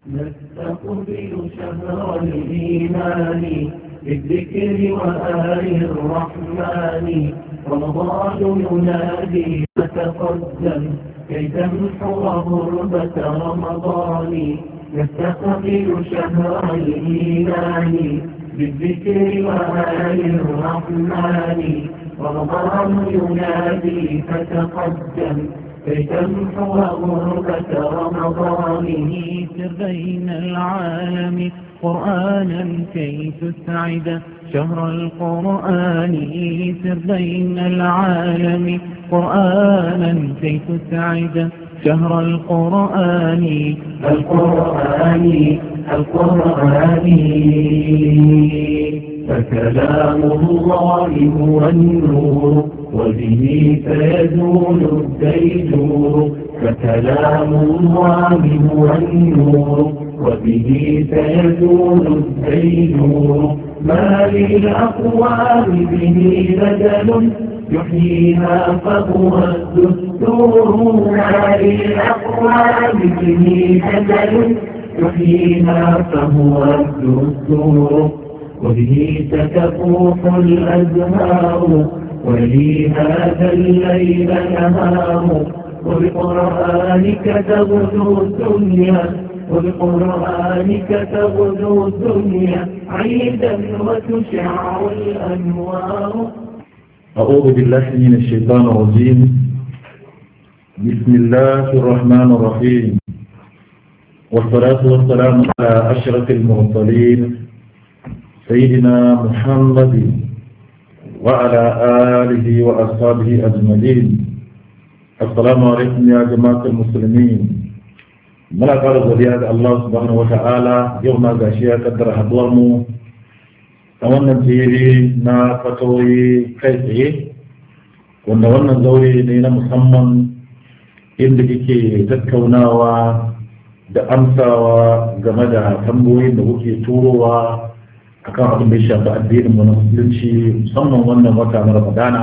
نستقبل شهر الإيمان بالذكر وآل الرحمن رمضان ينادي فتقدم كي تمحو غربة رمضان نستقبل شهر الإيمان بالذكر وآل الرحمن رمضان ينادي فتقدم كي تمحو غربة رمضانه سر بين العالم قرآنا كي تسعد شهر القرآن سر بين العالم قرآنا كي تسعد شهر القرآن القرآن القرآن فكلام الله هو النور وبه سيزول الديجور فكلام الله هو النور وبه سيزول الديجور ما للأقوام به بدل يحييها فهو الدستور ما للأقوام به بدل يحييها فهو الدستور وبه تتفوح الأزهار ولي هذا الليل نهار وبقرآنك تغدو الدنيا وبقرآنك تغدو الدنيا عيدا وتشع الأنوار أعوذ بالله من الشيطان الرجيم بسم الله الرحمن الرحيم والصلاة والسلام على أشرف المرسلين سيدنا محمد وعلى آله وأصحابه أجمعين السلام عليكم يا جماعة المسلمين muna ƙara godiya ga Allah subhanahu wa ta'ala yau na gashi ya kaddara haduwar mu a wannan fili na fatawoyi kai tsaye wanda wannan zaure ne na musamman inda kike tattaunawa da amsawa game da tambayoyin da kuke turowa akan abin da ya shafi addinin mu na musulunci musamman wannan wata na ramadana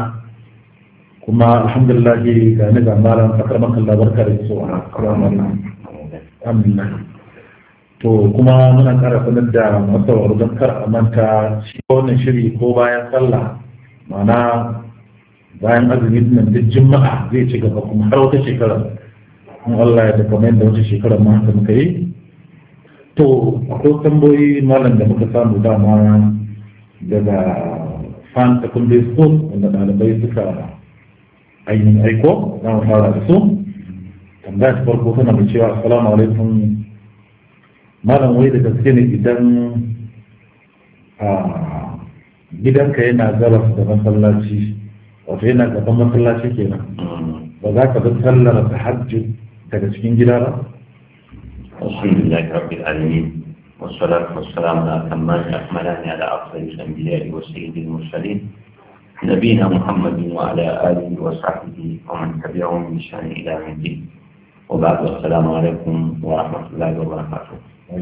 kuma alhamdulillah ga ni ga malam fakar makan barka da su a alhamdulillah to kuma muna kara sanar da masu don kar a manta shi wannan shiri ko bayan sallah ma'ana bayan azumi nan duk juma'a zai ci gaba kuma har wata shekara in Allah ya da kamar yadda wata shekara ma haka muka yi to akwai tambayoyi malam da muka samu dama daga fan secondary school wanda ɗalibai suka ainihin aiko za mu fara da su tambaya ta farko tana da cewa assalamu alaikum malam wai da gaske ne idan a gidanka yana gabas da masallaci wato yana gaban masallaci kenan ba za ka bi sallar tahajjud daga cikin gida ba الحمد لله رب العالمين والصلاة والسلام على أتمان الأكملان على أفضل الأنبياء وسيد المرسلين نبينا محمد وعلى آله وصحبه ومن تبعهم بشأن إلى يوم الدين وبعد السلام عليكم ورحمة الله وبركاته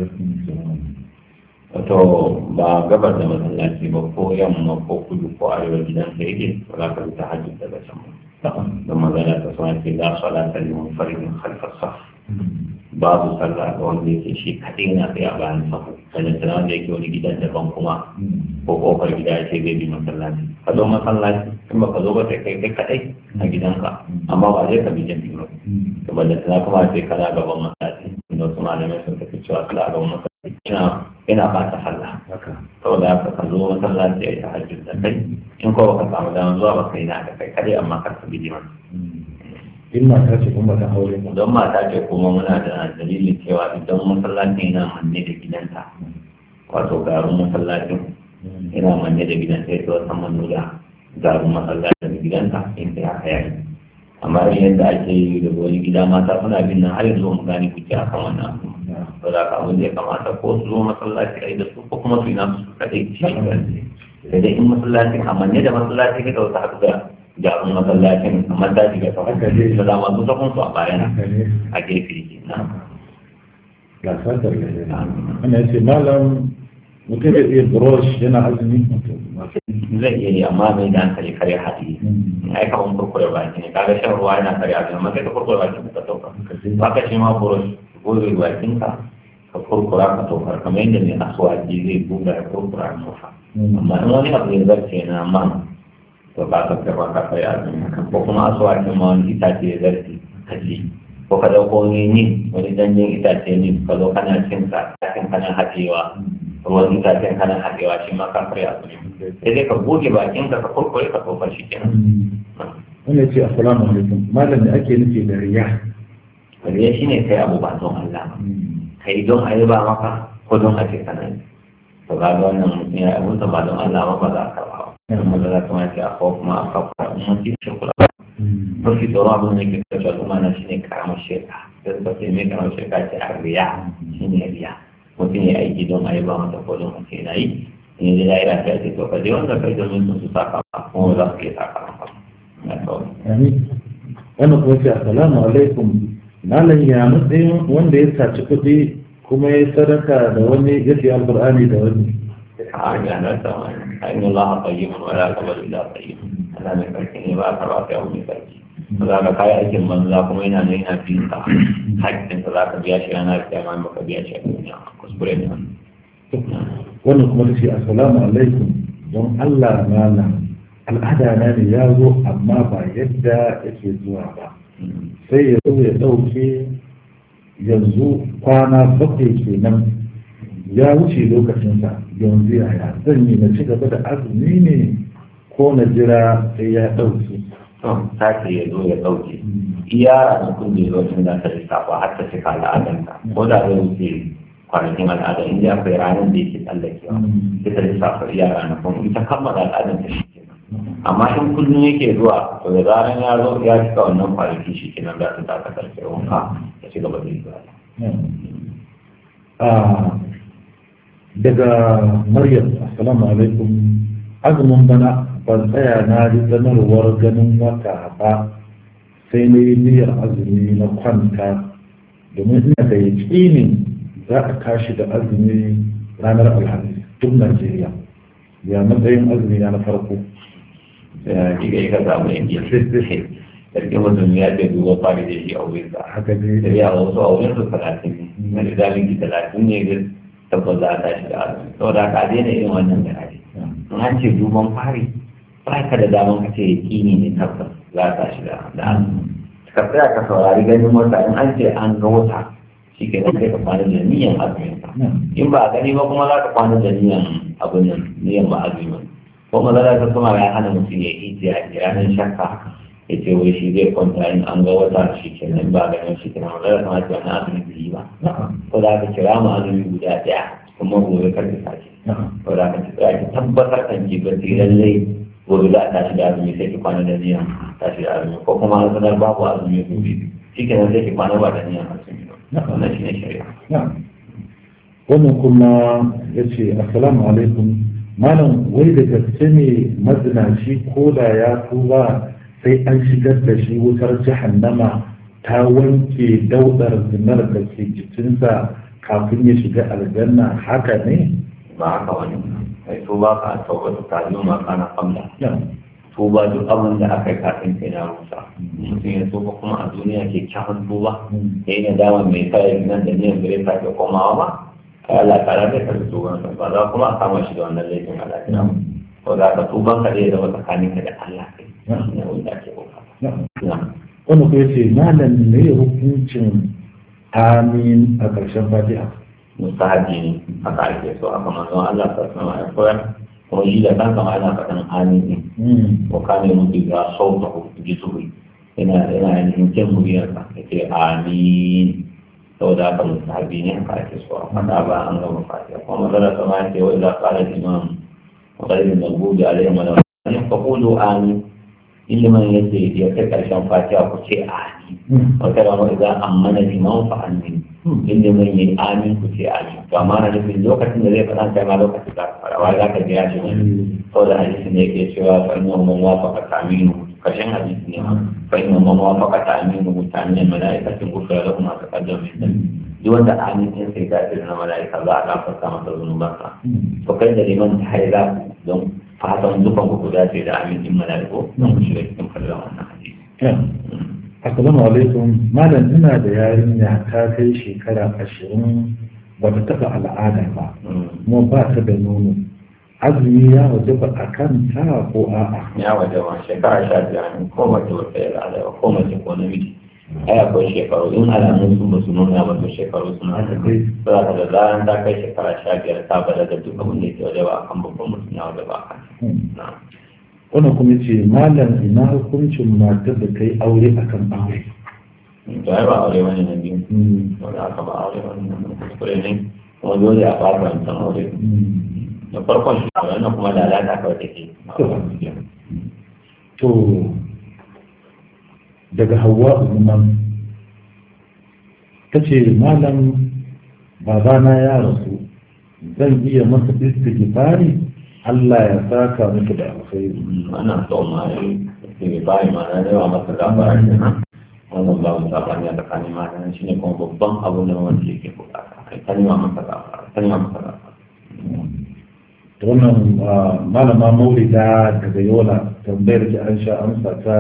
wato ba gabar da masallaci ba ko yamma ko kudu ko arewa gidan ka yake ba za ka bi ta hajji daga can ba don magana ta sama ce za su alata liman farin khalfar saf babu sallah ga wanda yake shi kaɗai na tsaye a bayan sahu sannan tana wanda yake wani gidan daban kuma ko kofar gida ya ce zai bi masallaci ka zo masallaci in ba ka zo ba sai kai kai kaɗai a gidanka amma ba zai ka bi jami'i ba to ba da tana kuma sai kana gaban masallaci inda wasu malamai sun tafi cewa sallah gaban masallaci ina ina ba ta sallah saboda haka ka zo masallaci a yi tahajjud da kai in ko ka samu damar zuwa ba kai na da kai kaɗai amma kar ka bi liman in mata ce kuma ta aure ba don mata ce kuma muna da dalilin cewa idan masallacin yana manne da gidanta wato garin masallacin yana manne da gidanta ya wata manula garin masallacin da gidanta in ta haka yayi amma yadda ake yi da wani gida mata suna bin nan har yanzu mu gane kuke akan wannan abu ba za ka abin da ya kamata ko su zo masallaci a yi da su ko kuma su yi nasu kaɗai cikin sai dai in masallacin a manne da masallacin ka wata haɗu da jarum masallacin kamar daji ga sauran da dama su sakon su a bayan a gefe ke na ga sadar da ana yace malam mutum da iya brush yana azumi zai iya yi amma mai da hankali kare haɗi ai kaman kurkure baki ne kaga shan ruwa yana kare azumi amma sai ka kurkure baki ka sauka ba ka ce ma brush gobe bakin ka ka kurkura ka tofar kamar yadda mai aswaji zai buga ya kurkura ya tofa amma in wani abu ya zarce na man to ba ka gaba ka kai azumi ko kuma aswajin ma wani itace ya zarce ka ci ko ka dauko wani ni wani danyen itace ne ka zo kana cin sa kafin kana haɗewa ruwan itacen kana haɗewa shi ma ka kai azumi sai dai ka goge bakin ka ka kurkure ka tofar shi kenan wannan ce assalamu alaikum malam da ake nufi da riya riya shine kai abu ba don Allah ba kai don a yi ba maka ko don a ce kana yi to ga wannan mutum ya abun ba don Allah ba ba za ka ba kuma da za ka mace a kawo kuma a kawo kuma mun ci shi kula mafi tsoron abin da ke kashe al'umma na shine karamar shirka da suka ce mai karamar shirka ce a riya shine riya mutum ya aiki don a yi ba masa ko don a ce na yi in yi da ya ce to ka je wanda kai domin sun su saka ba kuma za su iya saka ba na kawai. wannan kuma ce assalamu alaikum malam ya matsayin wanda ya saci kuɗi kuma ya sadaka da wani ya siya alƙur'ani da wani hanya na sama ainihin Allah a tsayimun wala kamar ila tsayimun ana mai karfi ne ba a karba ta yau mai karfi ba za ka kayi aikin banza kuma yana nan yana fi ka haƙƙin ka za ka biya shi yana da kyamma ba ka biya shi a duniya kuskure ne wannan kuma ta ce assalamu alaikum don Allah malam al'ada na ne ya zo amma ba yadda yake zuwa ba sai ya zo ya ɗauke yanzu kwana bakwai kenan ya wuce lokacinsa yanzu yaya zan yi na ci gaba da azumi ne ko na jira sai ya ɗauke to sake ya zo ya ɗauke iya ranakun da ya zo tun da ta lissafa har ta cika al'adanta ko da zai wuce kwanakin al'ada inda akwai ranar da yake tsallakewa sai ta lissafa iya ranakun ita kammala al'adanta shi amma in kullum yake zuwa to da zaran ya zo ya cika wannan kwanaki shi kenan za ta taka karfe wanka ya ci gaba da yi daga maryam assalamu alaikum azumin bana ban tsaya na ji sanarwar ganin wata ba sai na yi niyyar azumi na kwanta domin ina da yaƙinin za a tashi da azumi ranar alhamis duk najeriya ya matsayin azumi na farko diga yi ka samu yanki sarki mutum ya ce duba fari da shi a wurin sa haka ne da ya wasu a wurin su talatin ne na da zalunci talatin ne da tabbas za a tashi da azumi saboda haka a daina irin wannan garaje in an ce duban fari ba ka da daman ka ce yakini ne tabbas za a tashi da azumi ka tsaya ka saurari ganin wata in an ce an ga wata shi ke nan kai ka kwana da niyan azumin ka in ba a gani ba kuma za ka kwana da niyan abin nan niyan ba azumin ko mazala ta kuma ya hana mutum ya yi jiya a ranar shakka ya ce wai shi zai kwanta in an ga wata shi ke nan ba ganin shi kenan mazala ta mace wani azumi bai yi ba ko za ka kira mu azumi guda ɗaya kuma gobe kar ka sace ko za ka tsaya ki tabbatar kan ki ba lallai gobe za a tashi da azumi sai ki kwana da niyan tashi da azumi ko kuma an sanar babu azumi gobe shi kenan sai ki kwana ba da niyan azumi wannan shi ne shari'a wannan kuma ya ce assalamu alaikum malam wai da gaske ne mazinaci ko da ya tuba sai an shigar da shi wutar jahannama ta wanke daudar zinar da ke jikinsa kafin ya shiga aljanna haka ne ba haka wani mai tuba ka tauba ta yi ma kana kamla tuba duk abin da aka yi kafin kai na rusa mutum ya tuba kuma a duniya ke kyawun tuba ya yi nadama mai sa nan da niyan bai sake komawa ba Allah ta rabe ka da tuban sa ba za kuma a kama shi da wannan laifin Allah ya ko za ka tuban ka zai zama tsakanin ka da Allah kai ne wanda ake bukata wani ko yace malam ne hukuncin amin a ƙarshen fatiha mustahabi ne haka ake so aka manzon Allah ta sama ya koyar kuma shi da kanka ma yana faɗin amin ne ko ka ne mutu ga sauta ji tuhu yana yana yin kyan muryarsa ya ce amin saboda haka musahabi ne haka ake so a faɗa ba an gama fatiha kuma mazala sama ya ce wa idza qala al-imam wa qala al-maghdubi alayhim wa la faqulu amin ilimin yace ya kai karshen fatiha ku ce amin wa kada ma idza amana al-imam fa amin ilimin yayi amin ku ce amin to amma na nufin lokacin da zai faɗa kai ma lokacin da fara wa za ka jira shi ne saboda hadisi ne yake cewa fa inna man wafaqa ta'minu kashin hadisi ne fa inna man wafaqa ta'minu mutamin malaikatin gufra lahum ma taqaddama min dhanbi duk wanda amin din sai ta tsira na malaika za a gafarta masa zunubansa to kai da liman ta haila don fatan dukan ku guda ce da amin din malaiko don ku shiga cikin fallon wannan hadisi assalamu alaikum malam ina da yarinya ta kai shekara ashirin ba ta taɓa al'ada ba kuma ba ta da nono azumi ya waje ba a kan ta ko a'a ya waje ma shekara sha biyar ne ko mace wata ya al'ada ko mace ko namiji ai akwai shekaru in alamun sun ba su nuna ba to shekaru suna haka dai za ka da zaran ta kai shekara sha biyar ta bada da duk abin da ke waje ba akan babban mutum ya waje ba akan na wannan kuma ce malam ina hukuncin matar da ta yi aure akan aure to ai ba aure wani na biyu Hmm. wanda aka ba aure wani na kuskure ne kuma dole a fata wancan aure Hmm. da farkon shi wannan kuma da alaka kawai take to daga hawa umman ta ce malam babana ya rasu zan iya masa istighfari Allah ya saka muku da alkhairi ana so ma yi ke bayi ma na yawa masa gafara ke nan wannan ba mu sabani a tsakanin matan shi ne kuma babban abu da wanda yake bukata kai ta nema masa gafara ta nema masa gafara da wannan ah, malama maulida daga yola tambayar ki an sha amsa ta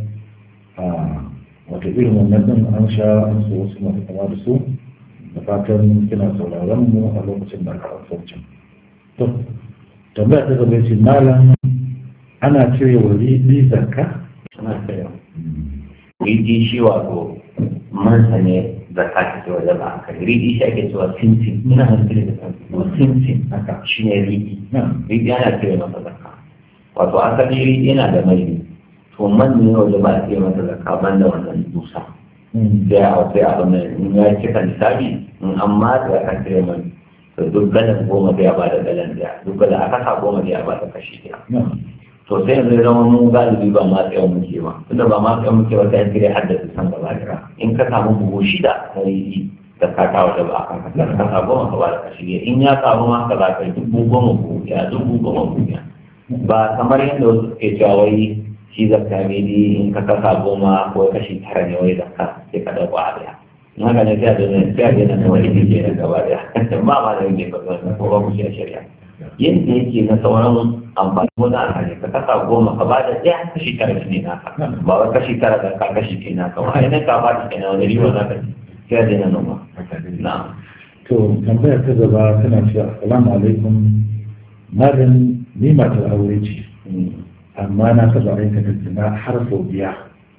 ah, wata irin wannan din an sha amsa wasu masu kama da su da fatan kina sauraron mu a lokacin da aka amsa to tambaya ta gaba ce malam ana cire wa riɗi zakka suna tsaye riɗi shi wato mansa ne da ka ce wajen ba aka riɗi shi ake cewa sinsin ina hankali da kan sinsin haka shi ne riɗi na riɗi ana cire masa zakka wato asali riɗi yana da mai to man ne wajen ba a cire masa zakka ban da wannan dusa Mm. sai a sai a mai in ya cika lissafi in an matsa ya kan cire mai to duk galan goma sai a bada galan daya duk galan a kasa goma sai a bada kashi daya na to sai yanzu ya zama mun galibi ba ma tsayon muke ba tunda ba ma tsayon muke ba sai cire haddasa san gaba daya in ka samu buhu shida na yi da ka kawo da ba a kan kasa kasa goma ka bada kashi daya in ya samu ma ka za ka yi dubu goma buhu ya dubu goma buhu ya ba kamar yadda wasu suke cewa wai shi zakka ne dai in ka kasa goma ko kashi tara ne wai zakka sai ka dauko a daya in haka ne sai a daina sai a daina na wani ne ke gaba daya ba ma da yake ba ko ba ku shi a shari'a yadda yake na sauran amfani wani alhali ka kasa goma ka bada ɗaya kashi tara shi ne naka ba wai kashi tara da ka kashi ke naka ba ai nan ka bada kenan wani riba za ka ci sai a daina noma na to tambayar ta gaba tana cewa assalamu alaikum malam ni matar aure ce amma na taɓa aikata zina har sau biya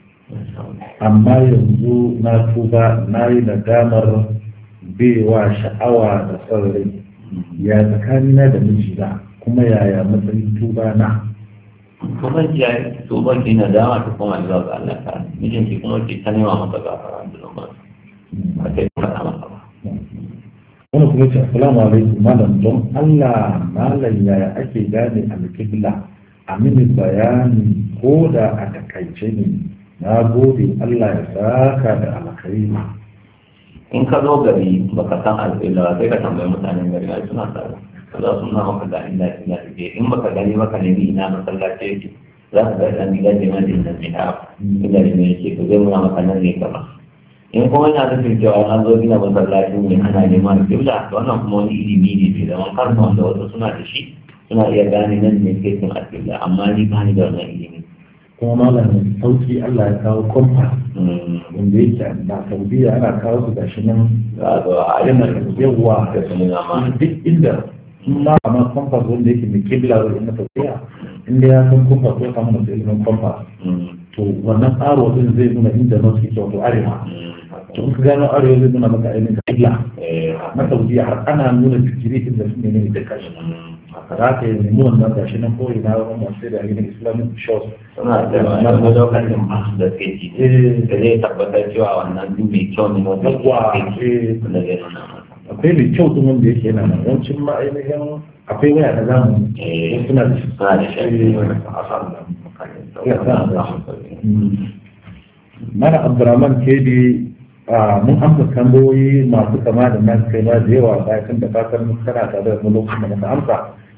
amma yanzu na tuba na yi nadamar bewa sha'awa da son rai ya tsakanina da mijina kuma yaya matsayin tuba na kuma ya to ba ki na dama ta kuma zuwa ga Allah ta mijin ki kuma ki ta nema masa gafara da noma ba sai ka faɗa masa ba wani kuma ce assalamu alaikum malam don Allah malam yaya ake gane alkibla a mini bayani ko da a takaice ne na gode Allah ya saka da alkhairi in ka zo gari baka san alƙila sai ka tambayi mutanen gari ai suna tsaro ka za su nuna maka ga inda ina take in baka gani maka ne ni ina masallaci yake za ka ga dan gidan da mai da ne ha inda ne yake to zai nuna maka nan ne gaba in kuma yana nufin cewa an zo gina masallaci ne ana neman kibla to wannan kuma wani ilimi ne bai zaman kansa wanda wasu suna da shi suna iya gane nan ne ke cin alƙibla amma ni ba ni da wannan ilimi kuma malam sauki Allah ya kawo kompas wanda yake na saudiya ana kawo su gashi nan za a zo a yana ayyana yawa da su nuna ma duk inda in ma ma kompas wanda yake mai kibla wa na saudiya inda ya san kompas ko samu masu ilimin kompas to wannan tsaro din zai nuna inda na suke wato arewa to in ka gano arewa zai nuna maka ainihin kibla na saudiya har ana nuna fikiri inda su ne ne da kashi za ka yi nemi wannan gashi nan ko ina wani masu da ainihin islamic shows suna da wani lokacin masu da suke ci Eh, da zai tabbatar cewa wannan duk mai kyau ne wanda Yawwa, ya ke eh. wanda zai nuna masa akwai mai kyau din wanda yake yana nan yawancin ma ainihin akwai waya na zamani Eh, wasu suna da shi suna da shi Eh, wani asar da mutane Ya, da suna da sauran Mm. mana abdurrahman kedi a mun amsa tambayoyi masu kama da nan kai ma da yawa bayan da fatan kana tare da mu lokacin da muka amsa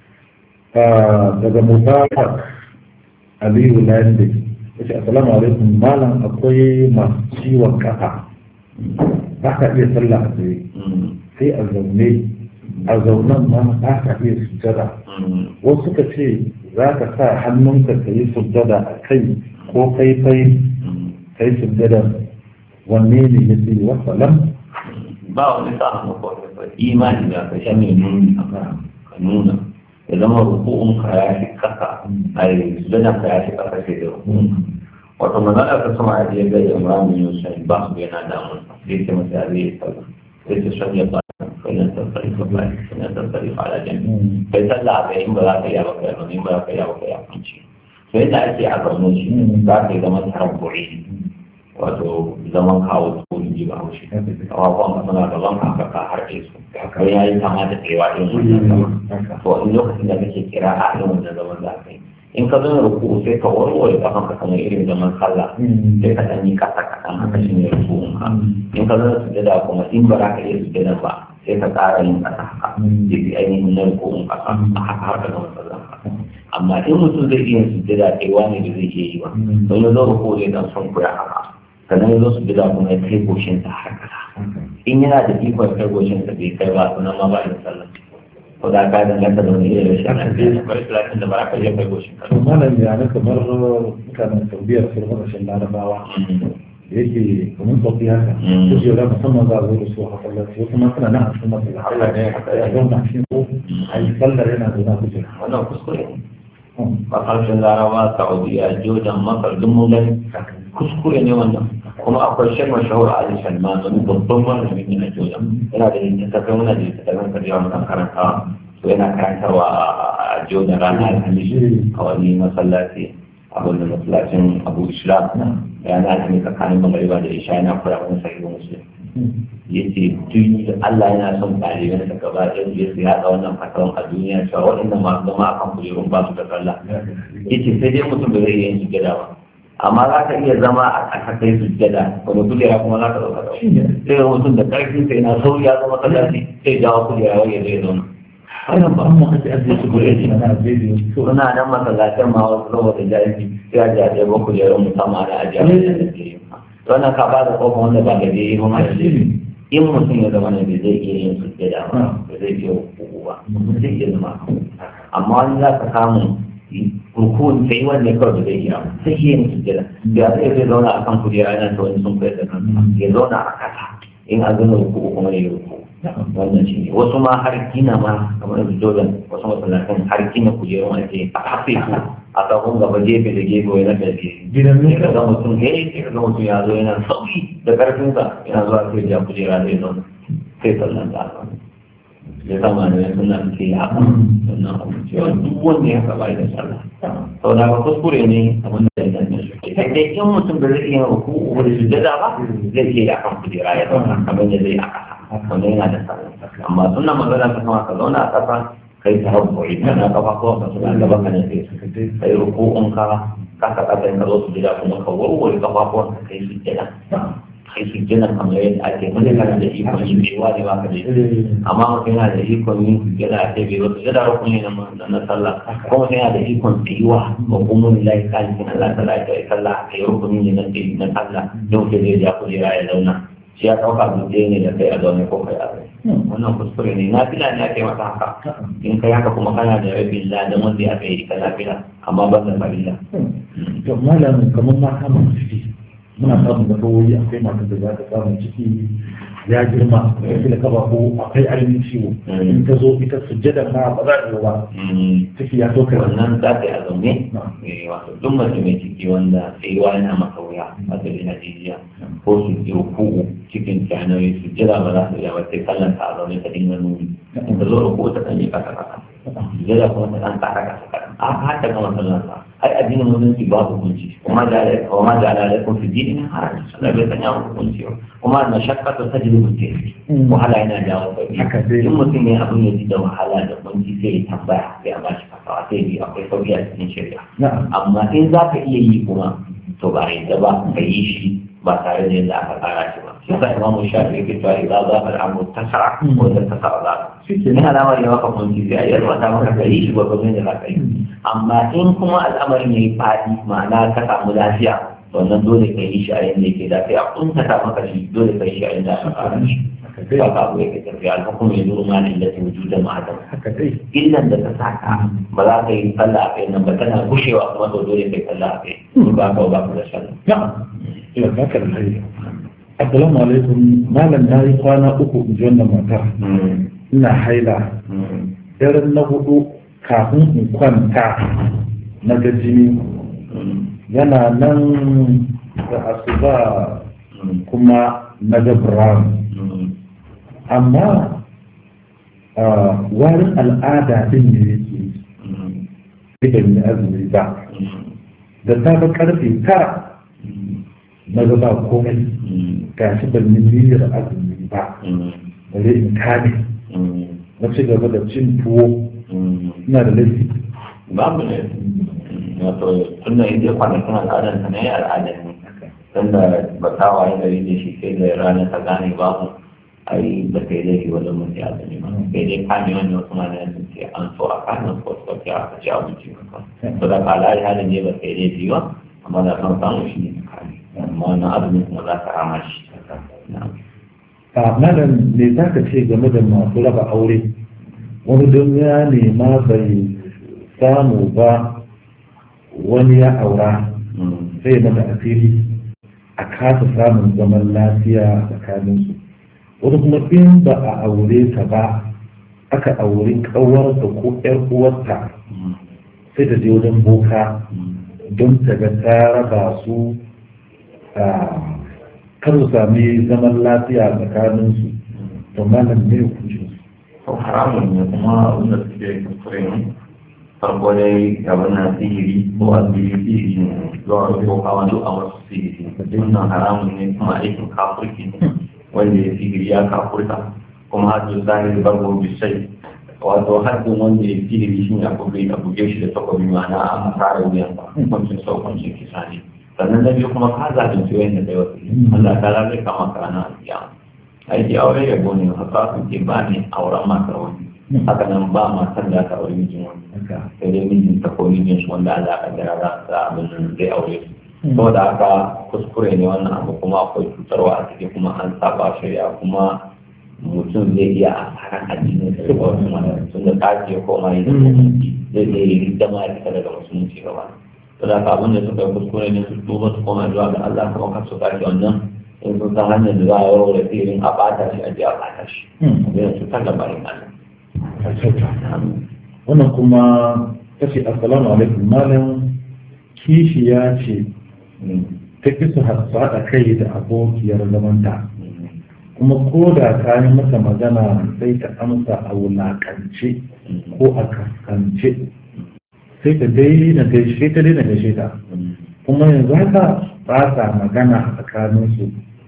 Ah, daga mubarak aliyu landi yace assalamu alaikum malam akwai masu ciwon kafa ba ka iya sallah a tsaye sai a zaune a zaunen ma ba ka iya sujjada wasu suka ce za ka sa hannunka ka yi sujjada a kai ko kai kai kai sujjada wanne ne ya ce wasalam ba wani sa hannu ko wani bai imani da ka shan nuni ka nuna ya zama ruku'un ka ya fi kasa a yi sujada ka ya fi kasa sai da ruku'un wato magana ta sama a jiya ga imran bin yusuf ba su yana damun sai ce masa zai yi sallah sai ce shan ya ba فإن تنصرف فإن تنصرف على جنب فيسلى بهم بلا كيا وكيا من بلا كيا وكيا كنشي فإن أتي أقرنوش ذاك زمن تربعي wato zaman kawo tsohon ji ba haushi kawawan ka suna gaban ka ka harce su kai ya yi kama da tsewa irin wannan zaman to in lokacin da kake kira a irin wannan zaman za ka yi in ka zama ruku sai ka warware kafan ka kamar irin zaman sallah sai ka ɗan yi kasa kaɗan haka shi ne rukun ka in ka zama sujada kuma in ba za ka iya sujada ba sai ka ƙara yin ƙasa haka da fi ainihin na rukun ƙasa a haka har ka gama sallah amma in mutum zai iya sujada kai wani da zai iya yi ba don ya zo ruku zai dan son kuya haka sannan ya zo sujada kuma ya kai goshin sa har ƙasa in yana da ikon kai goshin sa bai kai ba sunan ma ba yin sallah ko da ka danganta da wani irin rashin lafiya akwai lafiya da ba za ka iya kai goshin ka to malam ya na kamar mutanen saudiya su rubuta rashin larabawa da yake kamar sauki haka su ce da musamman za a zo da su a masallaci wasu ma suna nan a cikin masallaci ya zauna a cikin ko a yi sallar yana zauna a kujera wannan kuskure ne a ƙarshen larabawa saudiya jordan masar duk mun gani kuskure ne wannan kuma akwai shan mashahur ali salman wani babban malami ne a jordan yana da littattafai muna da littattafan karyawa muna karantawa to yana karantarwa a jordan ranar alhamis a wani masallaci a wani masallacin abu islam yana alhamis tsakanin magariba da isha yana kura wani sahihu muslim ya ce tun Allah yana son ɗaliban da gaba ɗaya su su yaɗa wannan fatawan a duniya cewa waɗanda masu zama a kan kujerun ba su da sallah ya ce sai dai mutum da zai iya yin sujjada ba amma za ka iya zama a ƙasa kai sujjada wani kujera kuma za ka ɗauka da sai ga mutum da ƙarfin sai na sauri ya zama sallaci sai jawo kujera wani zai zauna ana ba mu aka ajiye su gure shi na ajiye su suna nan masallacin ma wasu saboda jahilci sai a jaje ba kujerun musamman ana ajiye wannan ka ba da kofa wanda ba gaje yi ba mai in mutum ya zama ne bai zai iya yin sujjada ba ba zai iya hukuku ba zai iya zama amma wani za ka samu rukun sai wanda kawai da zai iya sai iya yin sujjada ya zai zai zauna a kan kujera yana ta wani sun kai da kansa ya zauna a kasa in a zama rukuku kuma ya ruku wannan shi ne wasu ma har gina ma kamar yanzu jordan wasu masallatan har gina kujerun ake a hafe su a tsakon gaba gefe da gefe wai na ƙarfi gidan sai ka nuka ga mutum he sai ka ga mutum ya zo yana sauki da ƙarfinsa yana zuwa sai ja kujera zai zo sai sallan da aka ya zama da suna suke yi haka sannan abu cewa duk wanda ya saba da sallah sau da ba kuskure ne abin da ya zanya shi sai dai in mutum da zai iya ruku da sujada ba zai iya yi akan kujera ya zauna kamar da zai a ƙasa wannan yana da sallah amma suna magana ta kama ka zauna a ƙasa kai ta hau kawai kana kafa ko ka suna gaba ka ne sai kai ruku'un ka kasa kasa in ka zo su gida kuma ka warware kafafuwan ka kai su jira kai su jira kamar yadda ake wani kana da ikon yin bewa ne ba ka da amma mutum yana da ikon yin su jira a ce bai wasu jira rukuni na na sallah ko mutum yana da ikon tsayuwa ba kuma ni lai kan kin Allah ta lai kai sallah kai rukuni ne na tsayi na sallah yau ke zai ja kujera ya zauna shi ya ɗauka dutse ne da kai a zaune ko kai a zaune wannan kuskure ne na fila ne ake masa haka in kai haka kuma kana da rabin ladan wanda ya kai ka lafiya amma ban da farilla to malam kamar mata masu ciki muna samun da kawai akwai matan da za ta samu ciki ya girma ya fi da kaba ko akwai ainihin ciwo in ta zo ita sujjada ma ba za ta yi ba ciki ya toka wannan za ta yi a zaune eh, wato duk mace mai ciki wanda tsayuwa yana maka wuya wato yana jijiya ko su ji ruku'u cikin kyanayi su jira ba za su iya ba sai kallon ta a zaune ta dinga nuni in ta zo ruku'u ta ɗan yi kasa kasa jira kuma ta ɗan ƙara kasa kaɗan a haka gama sallan sa ai addinin musulunci babu hukunci kuma da kuma da alaikum fi dinin haraji sallah bai sanya hukunci ba kuma na shakka ta tajribu ce wahala yana jawo sauki Haka dai. in mutum ne abin ya ji da wahala da kunci sai ya tambaya sai a bashi fasawa sai bi akwai sauki a cikin shari'a na'am amma in za ka iya yi kuma to ba yadda ba ka yi shi ba tare da yadda aka tsara shi ba shi sa imamu shafi yake cewa idan za ka al'amu tasara ko da tasara za ka shike in al'amari ya maka kunci sai a yarwata maka ka yi shi ba ka da za ka yi amma in kuma al'amarin ya yi faɗi ma'ana ka samu lafiya wannan dole ka yi shi a yadda yake da sai a kuntata maka shi dole ka yi shi a yadda aka tsara shi haka dai ba ka abu yake tafiya alhukum ya zuru ma da illati wujudan ma'adam haka dai illan da ta saka ba za ka yi sallah a kai nan ba tana gushewa kuma to dole kai sallah a kai in ba ka ba ka da sallah na'am ila baka da hari assalamu alaikum malam na yi kwana uku in ji wannan mata ina haila daren na hudu kafin in kwanta na ga jini yana nan da asuba kuma na ga brown amma warin al'ada din ne yake ban yi azumi ba da safe karfe tara na ga ba komai ga shi ban yi niyyar azumi ba bare in kame na ci gaba da cin tuwo ina da laifi babu ne wato tun da inda kwanakin al'adar ta ne al'adar ne tun da ba ta waye gari da shi sai da ranar ta gane babu ai ba kai laifi wajen mutu ya zane ba sai dai kame wani wasu ma na ce an so a kame su wasu wasu ya aka ci abinci ba to da kala ya halin ne ba kai laifi ba amma da kan samu shi ne kame amma wannan azumin kuma za ka rama shi a malam me za ka ce game da masu raba aure wani don ya nema bai samu ba wani ya aura sai mata asiri a kasa samun zaman lafiya tsakaninsu wani kuma in ba a aure ta ba aka auri ƙawarsa ko ƴar uwarta sai ta je wajen boka don ta ga ta raba su kar su sami zaman lafiya tsakaninsu to malam ne hukuncin to haramun ne kuma wanda suke kuskure ne farko dai abin na sihiri ko a sihiri sihiri ne zuwa ko kawo duk a wasu sihiri wannan haramun ne kuma aikin kafurki ne wanda ya sihiri ya kafurta kuma hajjin zahiri bargo bisai wato hajjin wanda ya sihiri shi ne a buge a buge shi da takobi ma'ana a masara wuyan ba hukuncin sau hukuncin kisa ne sannan na biyu kuma ka zalunci wanda kai wasu Allah ta zai kama ka ranar alkiyama aiki aure ya gone haka su ke ba ne auren matar wani haka nan ba matar da ta aure mijin wani sai dai mijin ta ko mijin su wanda Allah ka jira za ta abin zai aure su saboda haka kuskure ne wannan abu kuma akwai cutarwa a ciki kuma an saba shari'a kuma mutum zai iya asaran addinin sa da wasu mana tun da ta ce ko ma yi da musulunci zai iya yi ridama ya fita daga musulunci gaba to da abin da suka kuskure ne su tuba su koma zuwa ga Allah kuma kan su sake wannan in sun san hanyar da za a yawar da tsirin a bata shi a je a bata shi zai su ta gaba in Allah wannan kuma ta ce assalamu alaikum malam kishi ya ce ta fi su haɗa kai da abokiyar zamanta kuma ko da ta yi masa magana sai ta amsa a wulaƙance ko a kaskance sai ta daina gaishe ta daina gaishe ta kuma yanzu haka ba sa magana a tsakaninsu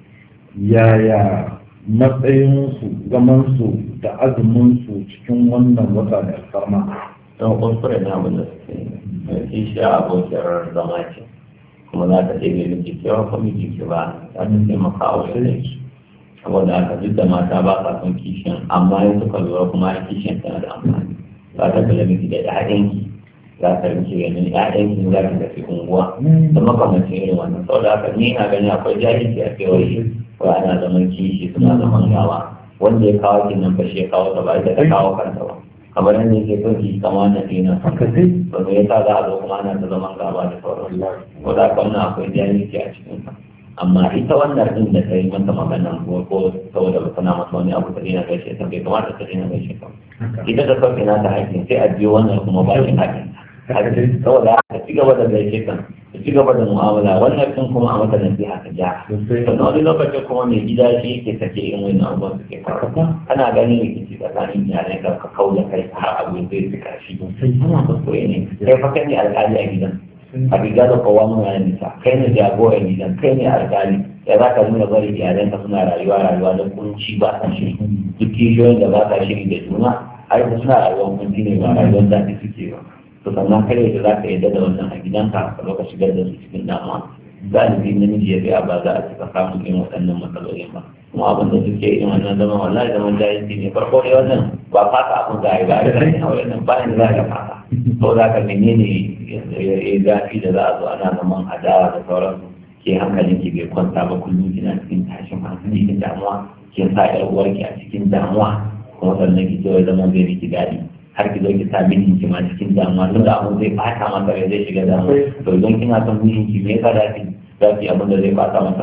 yaya matsayinsu zamansu da azuminsu cikin wannan wata da alfarma don kuskure na abin da suke yi shi a abokiyar zama ce kuma za ta ɗebe miki kewa ko miki ke ba za ta taimaka a wajen shi saboda haka duk da mata ba sa son kishin amma yin suka lura kuma a kishin tana da amfani za ta kula miki da ƴaƴanki za ta rike ganin ƴaƴanki za ki tafi unguwa da makamancin irin wannan saboda haka ni na gani akwai jahilci a kewaye ko ana zaman kishi suna zaman gawa wanda ya kawo kin nan ba shi ya kawo ta ba ita ta kawo kanta ba kamar yadda yake son ki kama na dina haka dai ba me yasa za a zo kuma ana ta zaman gaba da sauran ko da haka wannan akwai jahilci a cikin sa amma ita wannan din da ta yi mata magana ko ko saboda ba tana masa wani abu ta dina gaishe ta bai kamata ta dina gaishe ta ita da sauke na ta haƙƙin sai a biyo wannan kuma ba shi haƙƙin saboda ka ci gaba da gaishe kan ka ci gaba da mu'amala wannan din kuma a mata nasiha ka ja sannan wani lokacin kuma mai gida shi yake sake irin wani abubuwan suke faruwa kana ganin rikici tsakanin iyalai ka ka kauda kai har abu zai fi kashi ana kuskure ne kai fa kai ne alƙali a gidan a riga da kowa mun yana nisa kai ne jagoran gidan kai ne alƙali ya za ka nuna bari iyalai ka suna rayuwa rayuwa da kunci ba sa shiri duk kishiyoyin da ba sa shiri da juna har suna rayuwar kunci ne ba rayuwar daɗi suke ba to sannan kare da za ka yadda da wannan a gidanka ka zo ka shigar da su cikin damuwa galibi namiji ya biya ba za a cika samun irin waɗannan matsalolin ba kuma abin da suke irin wannan zaman wallahi zaman jahilci ne farko dai wannan ba fata abin za a yi ba a yi a wannan bayan za a yi fata to za ka menene ya zafi da za a zo ana zaman adawa da sauransu ke hankalin ki bai kwanta ba kullum kina cikin tashin hankali da damuwa kin sa ƴar uwarki a cikin damuwa kuma sannan ki ce wai zaman zai miki daɗi har ki zo ki sa mijin ki ma cikin damuwa tun da abun zai bata masa rai zai shiga damuwa to idan kina son mijin ki me yasa zaki zaki abin da zai bata masa rai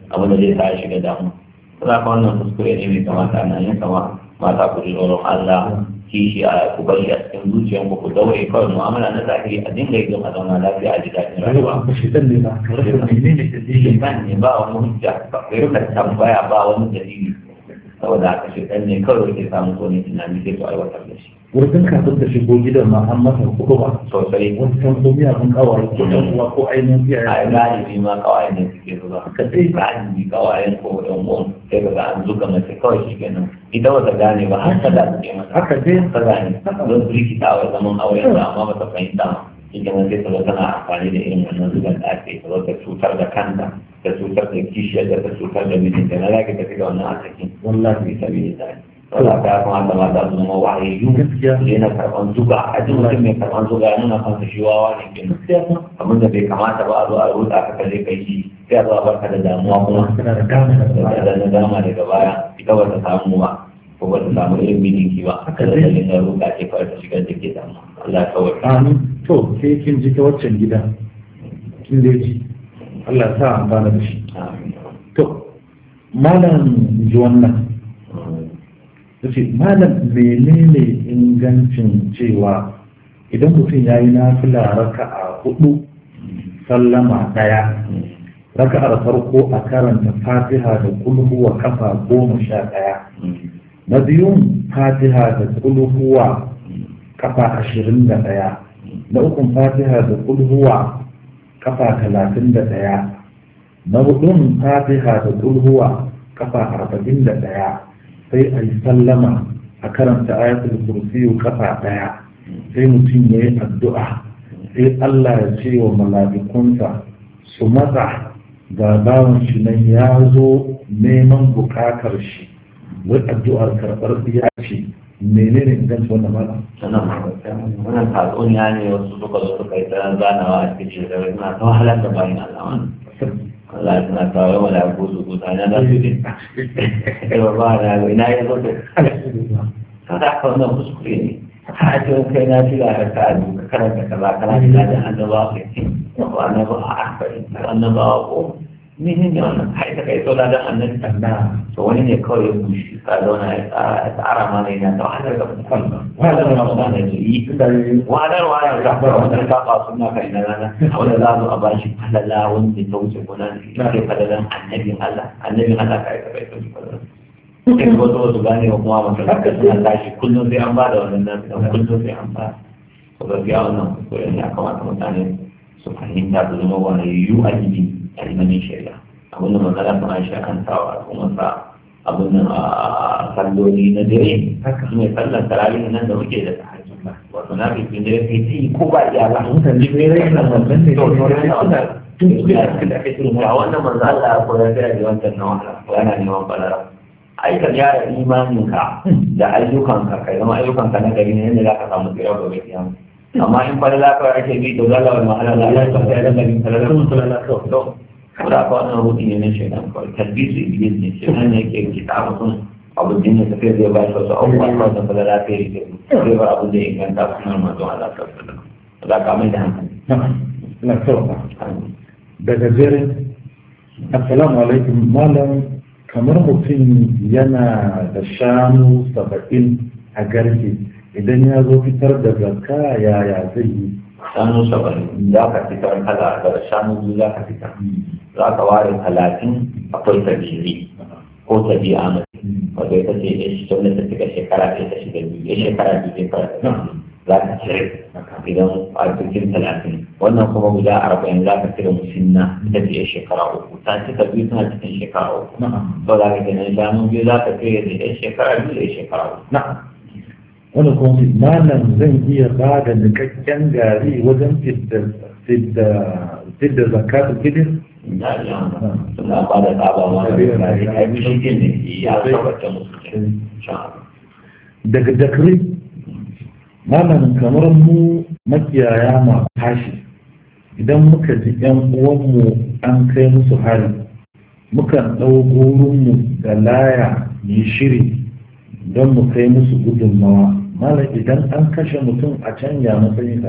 abin da zai sa ya shiga damu za ka wannan kuskure ne mai kamata na yin kama mata ku ji tsoron Allah kishi a ku bari a cikin zuciyan ku ku daure kawai mu'amala na zahiri a dinga yi don a zauna lafiya a ji daɗin rayuwa. ba shi dan ne ba ka rasa menene da zai Shaitan ne ba wani hujja ba kai ka tambaya ba wani dalili saboda haka shaitan ne kawai ke samun wani tunani sai ku aiwatar da shi. wurin kafin ta shigo gidan ma an masa kuɗu ba Sosai wani san ko miya kun kawaye ko ɗan uwa ko ainihin iyaye a galibi ma kawai ne suke zuwa Haka dai. galibi kawai ko ɗan uwan sai ka ga an zuga mace kawai shi kenan ita ba ta gane ba har ta da suke mata haka dai ta gane don su rikita wa zaman auren da amma ba ta fahimta ba shi kenan sai ta zo tana amfani da irin wannan zugan da ake ta zo ta cutar da kanta ta cutar da kishiyar da ta cutar da mijinta na za ka tafi da wannan asakin wallahi fi sabi da wala ta kamata mata su zama wahayayyu Gaskiya. su daina karɓan zuga a jin mutum mai karɓan zuga ya nuna kansa shi wawa ne kenan gaskiya ma abin da bai kamata ba a zo a ruɗa ka kaje kai shi sai a zo a barka da damuwa kuma tana da dama da da da dama daga baya ita ba ta samu ba ko ba ta samu irin mijinki ba Haka da dai. dalilin da ruɗa ce kawai ta shigar da ke damuwa Allah ya kawai amin to sai kin ji ta waccan gida kin dai ji Allah ya sa amfana da shi Amin. to malam ji wannan yace malam menene ingancin cewa idan mutum ya yi nafila raka'a hudu sallama daya raka'ar farko a karanta fatiha da kulhuwa kafa goma sha daya na biyun fatiha da kulhuwa kafa ashirin da daya na ukun fatiha da kulhuwa kafa talatin da daya na hudun fatiha da kulhuwa kafa arba'in da daya sai a yi sallama a karanta ayatul kursiyu kafa daya sai mutum ya yi addu'a sai Allah ya ce wa mala'ikunsa su matsa ga bawan shi nan ya zo neman bukatar shi wai addu'ar karɓar ya ce menene inganci wannan mala sannan wannan tatsuniya ne wasu suka zo suka yi ta zanawa a cikin shekaru suna ta wahalar da bayan Allah wani Allah ya suna ta yawa da ko su kuta na za su yi ba ba na ina ya zo da ta da aka wannan kuskure ne a ce kai na fi da ka a duka karanta kaza kana da da annabawa kai ce ko annabawa a akari annabawa ko ni ne ne wannan kai ta kai tsola da annabi na to wani ne kawai ya bushe ka zauna ya tsara ya tsara ma ne na ta wahalar da mutum Wahalar da wahalar da yi da yi wahalarwa ya zaɓa wannan saba suna kai na rana a wanda za su a ba shi falala wanda ta wuce gona da ke falalan annabin Allah annabin Allah ka yi ka kai ta wuce falalan sai kuma wasu wasu gane wa kuma masallaci suna tashi kullum sai an ba da wannan nan kullum sai an ba to gaskiya wannan kuskure ne ya kamata mutane su fahimta su zama wani yiwu a jini a ilimin shari'a abin da magana suna shi akan sawa kuma sa abin nan a salloli na dare su ne sallan tarawih nan da muke da tahajjud wato na fi fin dare kai yi ko ba iyaka mutane ne rai na wannan ne to to sai suna tun su da aka da aka irin ga wannan manzo Allah ya koyar da da wancan na wahala ko yana neman balara ai ka gyara imaninka da ayyukanka kai zama ayyukanka na gari ne yadda za ka samu tsira gobe kiyama amma in falala kawai ake bi to zalla wal mahala la ya ta da gari falala sun kula na kawai to kuma ka wannan ruhi ne na shaitan kawai talbisu iblis ne shaitan ne yake kita mutum abu din ne tafiya zai ba shi wasu abubuwa kawai da falala ta yi ke zai bar abu da ya inganta sunan manzon Allah sallallahu alaihi wasallam za ka mai da hankali na kawai daga jere assalamu alaikum malam kamar mutum yana da shanu saba'in a garke idan ya zo fitar da zakka yaya zai yi shanu saba'in za ka fitar kala da shanu biyu za ka fitar za ka ware talatin akwai tabiri ko tabi'a mai wato ita ce ya shi wanda ta cika shekara ɗaya ta shiga biyu ya shekara biyu shekara ɗaya za ka cire idan a cikin talatin wannan kuma guda arba'in za ka cire musinna ita ce ya shekara uku ta cika biyu tana cikin shekara uku na'am to za ka kenan shanu biyu za ka cire da ya shekara biyu da ya shekara uku na'am wani kuma malam zan iya ba da nikakken gari wajen fidda fidda fidda zakatul fitr da ya suna ba da tsaba ma da gari a yi shi ne ya tabbata musu ne sha'ar daga dakri malam kamar mu makiyaya ma tashi idan muka ji yan uwanmu an kai musu hari mukan ɗau gurinmu da laya yi shiri don mu kai musu gudunmawa malam idan an kashe mutum a canja matsayinka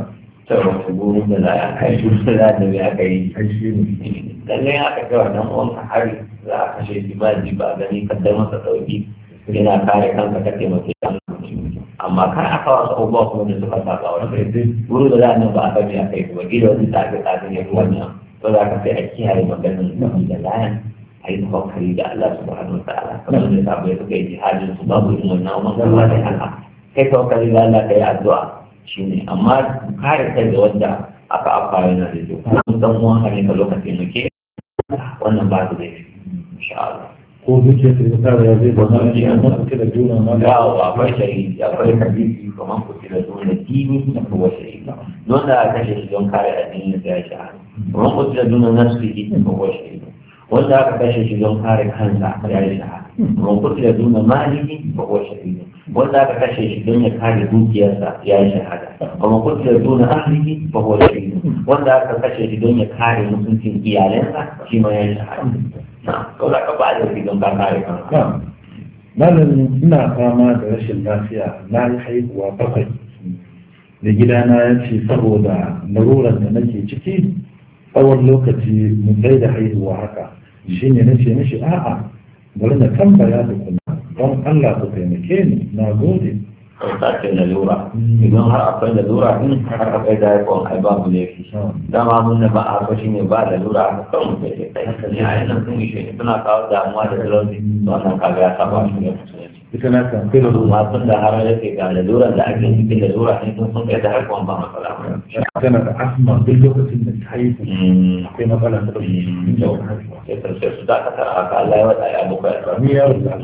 sauran su guru da za a kai su da za da ya aka yi ai shi ne lallai aka ga wannan uwanka hari za a kashe shi ba ji ba gani ka dai masa sauki yana kare kanka ka taimake kan amma kan aka wasu abubuwa kuma da suka saba wa kai guru da za a nan ba a sani a kai ba gida wani tsafi tsafi ne wannan ba za ka sai a kiyaye maganin da layan a yi tawakkali da Allah subhanahu wa ta'ala kamar da sabai suka yi jihadin su babu yin wannan umar Allah da haka kai tawakkali da Allah ka yi addu'a shine amma kare kai da wanda aka afa yana da kyau kuma dan uwan ka ne ka lokacin muke wannan ba su da shi insha Allah ko zuciya ta ta ya zai zama ne an masa da juna ma da yawo akwai shahidi akwai hadisi kamar ku tira zuwa da dini da kuwa shahidi don da aka kashe shi don kare addinin da ya shahada kamar ku tira zuwa na su yi da kuwa shahidi wanda aka kashe shi don kare kansa ya yi shahada kamar ku tira zuwa maliki da kuwa shahidi wanda aka kashe shi don ya kare dukiyarsa ya yi shahada kamar ku tira zuwa ahliki da kuwa shahidi wanda aka kashe shi don ya kare mutuncin iyalansa shi ma ya yi shahada na kawai ka ba da shi don ka kare kanka malamin ina fama da rashin lafiya na yi haihuwa bakwai da gidana ya ce saboda larurar da nake ciki tsawon lokaci mu tsaye da haihuwa haka shi ne na ce mishi a'a bari na tambaya da kuma don Allah ku taimake ni na gode kauta ce lalura idan har akwai lalura din har akwai da haifon ai babu laifi dama mun da ba a haka shi ne ba lalura a kan mutum ke kai ne a yanar sun ishe ne suna kawo damuwa da talauci wannan kaga ya saba shi ne musulunci ita na kan kai da amma tun da har yake ga laluran da ake cikin lalura ne sun sun kai da haifon ba matsala ba tana da asma duk lokacin da ta haihu akwai matsala ta ɗauki sai sai su dakatar a haka Allah ya wata ya bukai a ni yaro da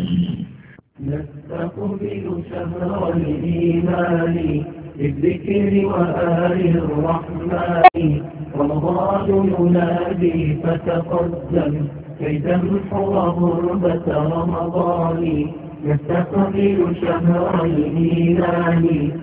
نستقبل شهر الإيمان بالذكر وآل الرحمن رمضان ينادي فتقدم كي تمحو غربة رمضان نستقبل شهر الإيمان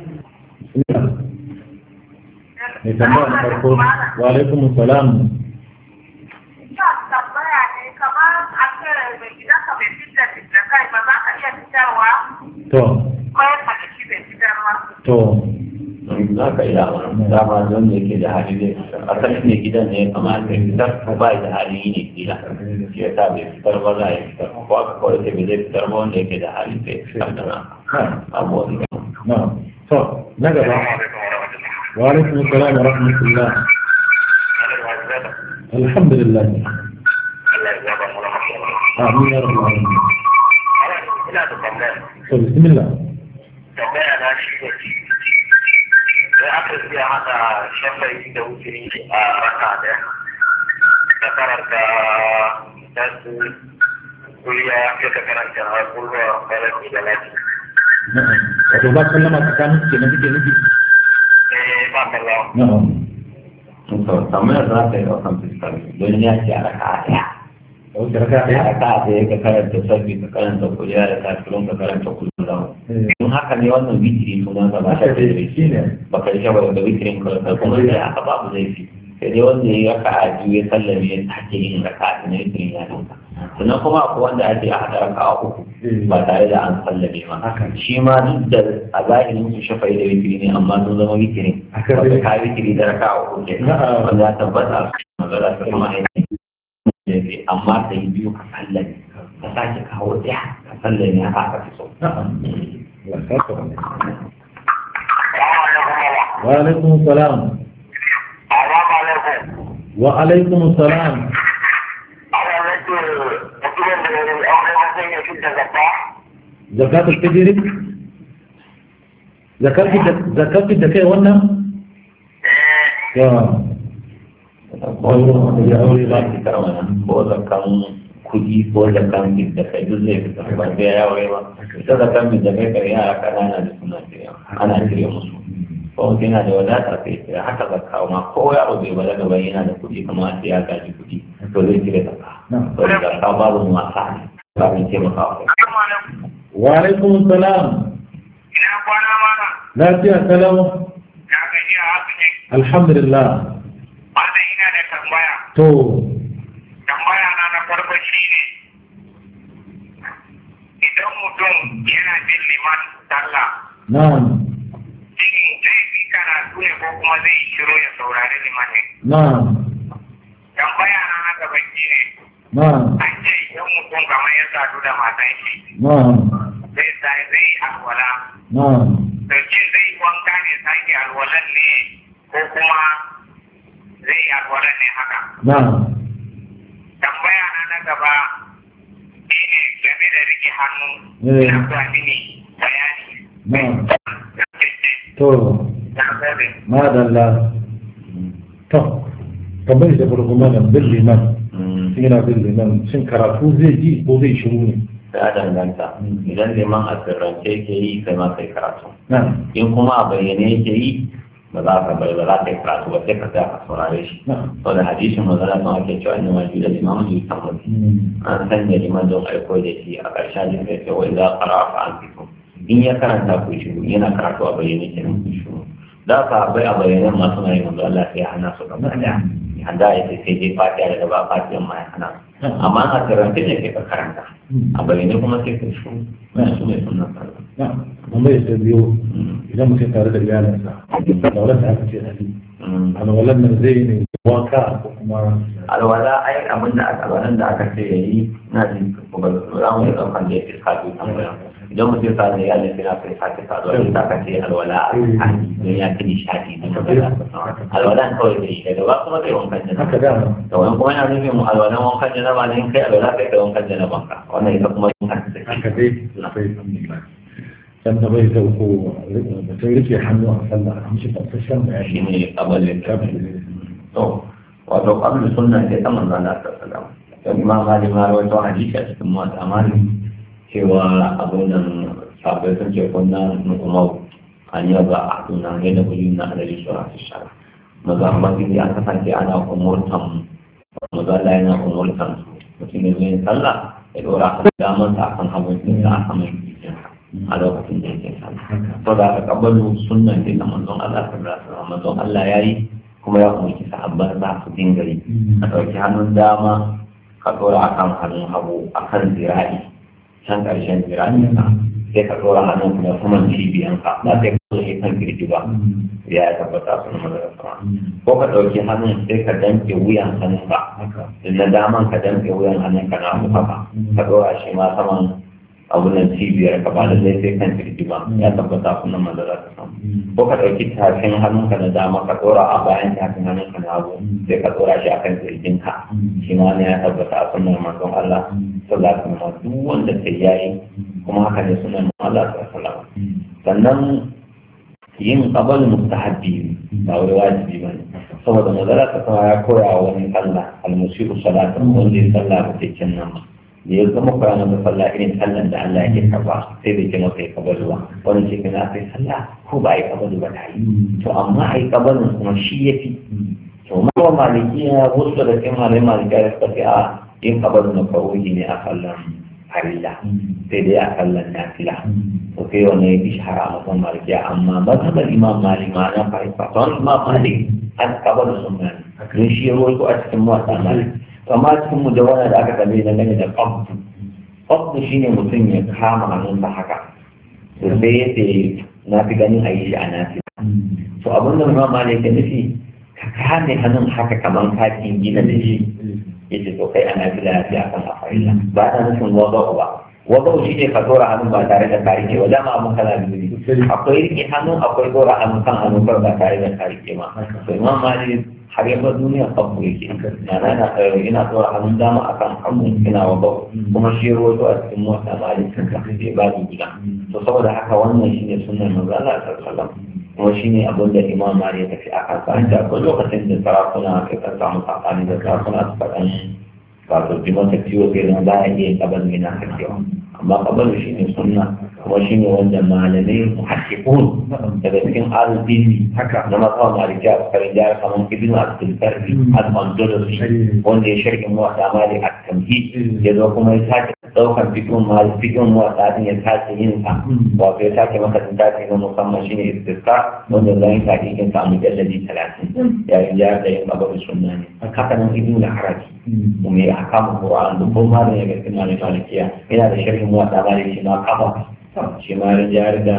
mai tambaya na farko wa alaikum salam Ina tambaya ne kamar a ce mai gidanka bai fitar da kai ba za ka iya fitarwa to ko ya faɗi shi bai fitarwa. to za ka iya dama don da yake da hali zai fitar a kan ne gidan ne ya kamata ya fitar ko ba da hali yi ne gida shi ya sa bai fitar ba za a yi fitar ko aka kawai sai bai zai fitar ba wanda yake da hali sai ya fitar da na abu wani na to na gaba wa alaikum salam wa rahmatullah alhamdulillah amin ya rabbal alamin Ina da tambaya. to bismillah Tambaya na shi ne. Sai aka iya haɗa shafayi da wuturi a raka ɗaya. Da karanta tasu kuliya ya ka karanta kulwa faraki da lati. na'am wato ba sallama tsakanin su kenan kike nufi Eh ba kallawa. na'am to tambayar za ta yi ɗaukan fuskar don ya ce a raka a ɗaya wato raka a ɗaya raka a ɗaya ka karanta sabbi ka karanta kuliya da kafirun ka karanta kuliya da Eh, in haka ne wannan witiri sunan sa ba haka ta dai da shi ne baka yi shabar da witirin kawai kuma sai aka babu laifi sai dai wanda ya yi raka a biyu ya sallame ya sake yin raka a na witirin ya dinka sannan kuma akwai wanda ake a haɗa raka a uku ba tare da an sallame ma Haka. shi ma duk da a zahirin su shafa'i da witiri ne amma sun zama witirin Haka wanda dai. ka witiri da raka a uku ke Na'am. wanda ya tabbata a cikin magana ta kuma ainihin amma ka yi biyu ka sallame ka sake kawo ɗaya ka sallame haka aka fi so na'am Allah ya saka wannan. wa alaikum salam Assalamu alaikum. wa alaikum salam Ana nake mutumin da ya yi aure ba zai iya fitar da zakka. zakatul fitr zakati da zakati da kai wannan Eh ya ko ya aure ba ki karama nan ko zakan kudi ko zakan bi da kai duk zai fita ba sai ya aure ba ita zakan bi da kai kai yara kanana da suna cire ana cire musu ko mutum yana da wadata sai ya haka zakka ma ko yaro bai balaga ba yana da kudi kamar sai ya gaji kudi to zai cire zakka to da zakka babu wasa ne ba mai taimaka wa Assalamu alaikum. wa alaikum salam Ina kwana mana. lafiya salam Ya gaji a haka ne. alhamdulillah Mana ina da tambaya. to Tambaya na na farko shi ne. Idan mutum yana bin liman sallah, na'am cikin zai fi karatu ne ko kuma kuma zai shiro ya saurari liman ne na'am tambaya na na gaba shi ne na'am an ce idan mutum kamar ya sadu da matan shi na'am zai sai zai alwala na'am to ce zai wanka ne sake alwalan ne ko kuma zai yi alwalan ne haka na'am tambaya na na gaba shi ne game da rike hannu Eh. na zuwa mini bayani na'am da ke ce to na gode madalla to tambayar da farko mana bin liman Mm. yana bin liman shin karatu zai ji ko zai shiru ne ya danganta idan liman a sirrance yake yi kai ma kai karatu na'am in kuma a bayyane yake yi ba za ka bai ba za ka yi karatu ba sai ka tsaya ka saurare shi na'am saboda hadisin manzara sun ake cewa inna waju da liman ju tamam Mm. an sanya liman don aiko da shi a ƙarshen da sai wai za ka rafa an fito in ya karanta ku shiru yana karatu a bayyane kenan ku shiru da ka bai a bayyane masu na yin manzo Allah sai ya hana su gaba daya handa ya ce sai dai fatiha daga ba fatiha ma ya hana su amma a karanta ne kai ka karanta a bayyane kuma sai ka shiru su ne sunan sallah na'am tambayar da biyu idan mutum tare da iyalinsa da wadda aka ce hali Mm. alwalan nan zai ne wanka ko kuma alwala ai abin da aka alwalan da aka ce yayi na jin kuma za mu yi ɗaukan da ya fi kaɗu tambaya idan mutum sa da iyalin sai na kai sake saduwa da aka ce alwala a tsakani don ya fi nishaɗi da magana alwalan kawai da yi daga ba kuma kai wankan haka janaba dama da wani kuma yana nufin mu alwalan wankan janaba ne in kai alwala kai kai wankan janaban ka wannan ita kuma yin haka take haka dai sai alhamdulillah can da bai sauko mutum rike hannu a sallah an shi fasashen shi bayani ne kabalin kafin to wato kablu sunna ce ta manzo Allah sallallahu alaihi wasallam don imam malik ma rawaito hadisi a cikin muwatta malik cewa abin nan sabai sun ce kunna nukumau an yi ba a tuna ne da kuli na adali shura su shara maza amma gidi an kasance ana umurtan maza Allah yana umurtan su mutum ne zai sallah ya dora kan damar sa kan hagun ɗinsa a saman jikinsa a lokacin da yake sallah to da aka kabalu sunnan ne na manzon Allah sallallahu alaihi wasallam manzon Allah yayi kuma ya umarci sahabban za su dinga yi a ɗauki hannun dama ka ɗora a kan hannun hagu a kan zira'i can ƙarshen zira'i ka sai ka ɗora hannun kuma saman cibiyanka ba sai ka ɗauki kan kirji ba ya tabbata sun mazara sama ko ka ɗauki hannun sai ka danke wuyan hannunka haka na daman ka danke wuyan hannunka na hagu haka ka ɗora shi ma saman abunan cibiyar ka ba da zai sai kan kirji ba ya tabbata sun mazara sama ko ka ɗauki tafin hannunka na dama ka ɗora a bayan tafin hannunka na hagu sai ka ɗora shi akan kirjinka shi ma ne ya tabbata a sunan manzon Allah sallallahu alaihi wasallam duk wanda sai yayi kuma haka ne sunan manzon Allah sallallahu alaihi wasallam sannan yin qabal mustahabbi ba wai wajibi bane saboda manzon ta sama ya koya wa wani sallah al-musiru salatan wanda ya sallah ba cikin nan ba da ya zama koya masa sallah irin sallan da Allah yake karba sai bai ce masa ya kabalu ba wani ce kana sai sallah ko ba a yi kabalu ba ta yi to amma a yi kabalin kuma shi ya fi to mawa malikiya wasu daga cikin malai malikiya da suka fi a yin kabalu na faruhi ne a sallan harilla sai dai a sallan nafila to sai wani ya fi shahara a masan malikiya amma mazhabar imam malik ma na fahimta don imam malik an kabalu sunna ne don shi ya rawaito a cikin mawasa malik amma cikin mujawara da aka kalle na gane da qabdu qabdu shine mutum ya kama hannunsa haka to sai ya ce na fi ganin a yi shi a nafi to abin da imam malik ya nufi ka kame hannun haka kamar ka gina da shi ya ce to kai ana fi lafiya kan afarilla ba ta nufin wadau ba wadau shi ne ka dora hannun ba tare da ka rike ba dama abin kana biyu ne akwai rike hannun akwai dora hannun kan hannun ba tare da ka rike ma to imam malik har yaba duniya abu yake yana yana ina tsora hannun dama akan hagu ina wa bau kuma shi roto a cikin mota ba da kanka sai ba da gida to saboda haka wannan shine sunnar manzo Allah sallallahu alaihi kuma shine abin da Imam Mali ya tafi akan sa da akwai lokacin da sarakuna kai kan samu sakani da sarakuna su faɗan wato jimata ciwo sai zan za a iya kabal mina kakewa amma kabal shine sunna kuma shine wanda malamai muhakkikun daga cikin arziki haka na masu maliki a karin jihar kamar ibn abdul karbi al-andalusi wanda ya shirkin muwata mali a tamhi ya zo kuma ya sake daukan fikin mali fikin muwata din ya sake yin sa wato ya sake maka tafi na musamman shine istisqa wanda zan yi tafikin sa a mujalladi talatin yayin jihar da yin kabar sunna ne haka nan ibn al-haraji mai akamun qur'an da kuma malam ya ga cikin malikiya yana da sharhin muwata mali shi ma kafa shi ma ya jihar da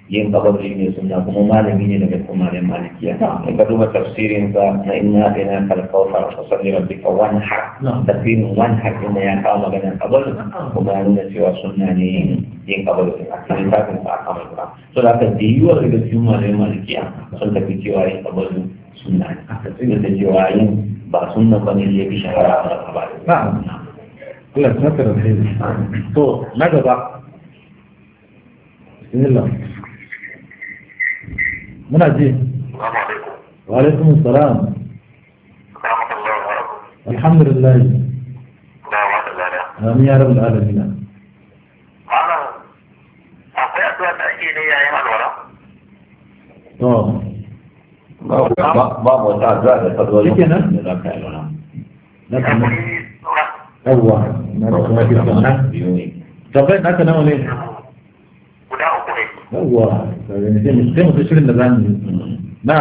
yin kabari ne sunna kuma malami ne daga cikin malamin malikiya in ka duba tafsirin sa na inna ina kalkauta fa salli rabbika wanhar tafsirin wanhar inda ya kawo magana kabari kuma ya nuna cewa sunna ne yin kabari a cikin tafin sa aka mai kura so da aka da yiwuwar daga cikin malamin malikiya sun tafi cewa yin kabari sunna ne aka tsira da cewa yin ba sunna ba ne ya fi shahara a kabari Allah ta saka da alheri to na gaba bismillah muna ji wa alaikum assalam alhamdulillah amin ya rabbal alamin akwai addu'a da ake ne yayin alwala to ba mu wata addu'a da ta zo Shikenan? da za ka yi lona na kuma yawwa na da kuma ke sana biyu ne tabbai naka nawa ne guda uku ne yawwa sai mu sai mu shirin da zamu yi na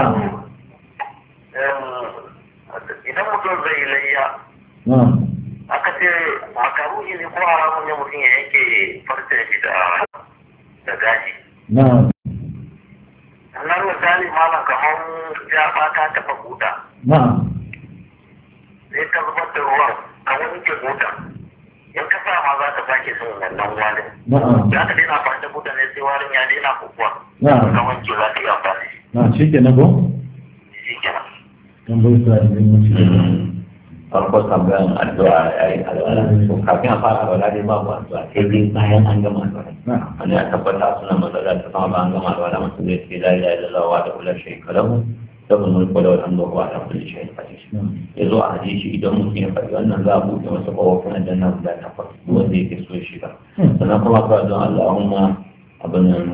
idan mutum zai yi layya na aka ce makaruhi ne ko haramun ne mutum ya yanke farce shi da da gashi na nan misali malam kamar ya ta taɓa buta na sai ka zubar da ruwan ka wanke buta in ka sa ma za ta sake son wannan warin na za ka daina amfani da buta ne sai warin ya daina kukuwa na ka wanke za ka yi amfani na shi ke na ko shi kenan tambayi sa da yin wuce farko tambayan addu'a ya yi alwala to kafin a fara alwala dai babu addu'a sai dai bayan an gama alwala na wani ya tabbata suna matsala ta sama bayan gama alwala mutum zai ce la ilaha illallah wa da kula shayka lahu lahu mulku wa lahu alhamdu wa ala kulli shay'in qadir ya zo a hadisi idan mutum ya faɗi wannan za a buɗe masa kofofin aljanna guda takwas duk wanda yake so ya shiga sannan kuma ka don Allahumma abin nan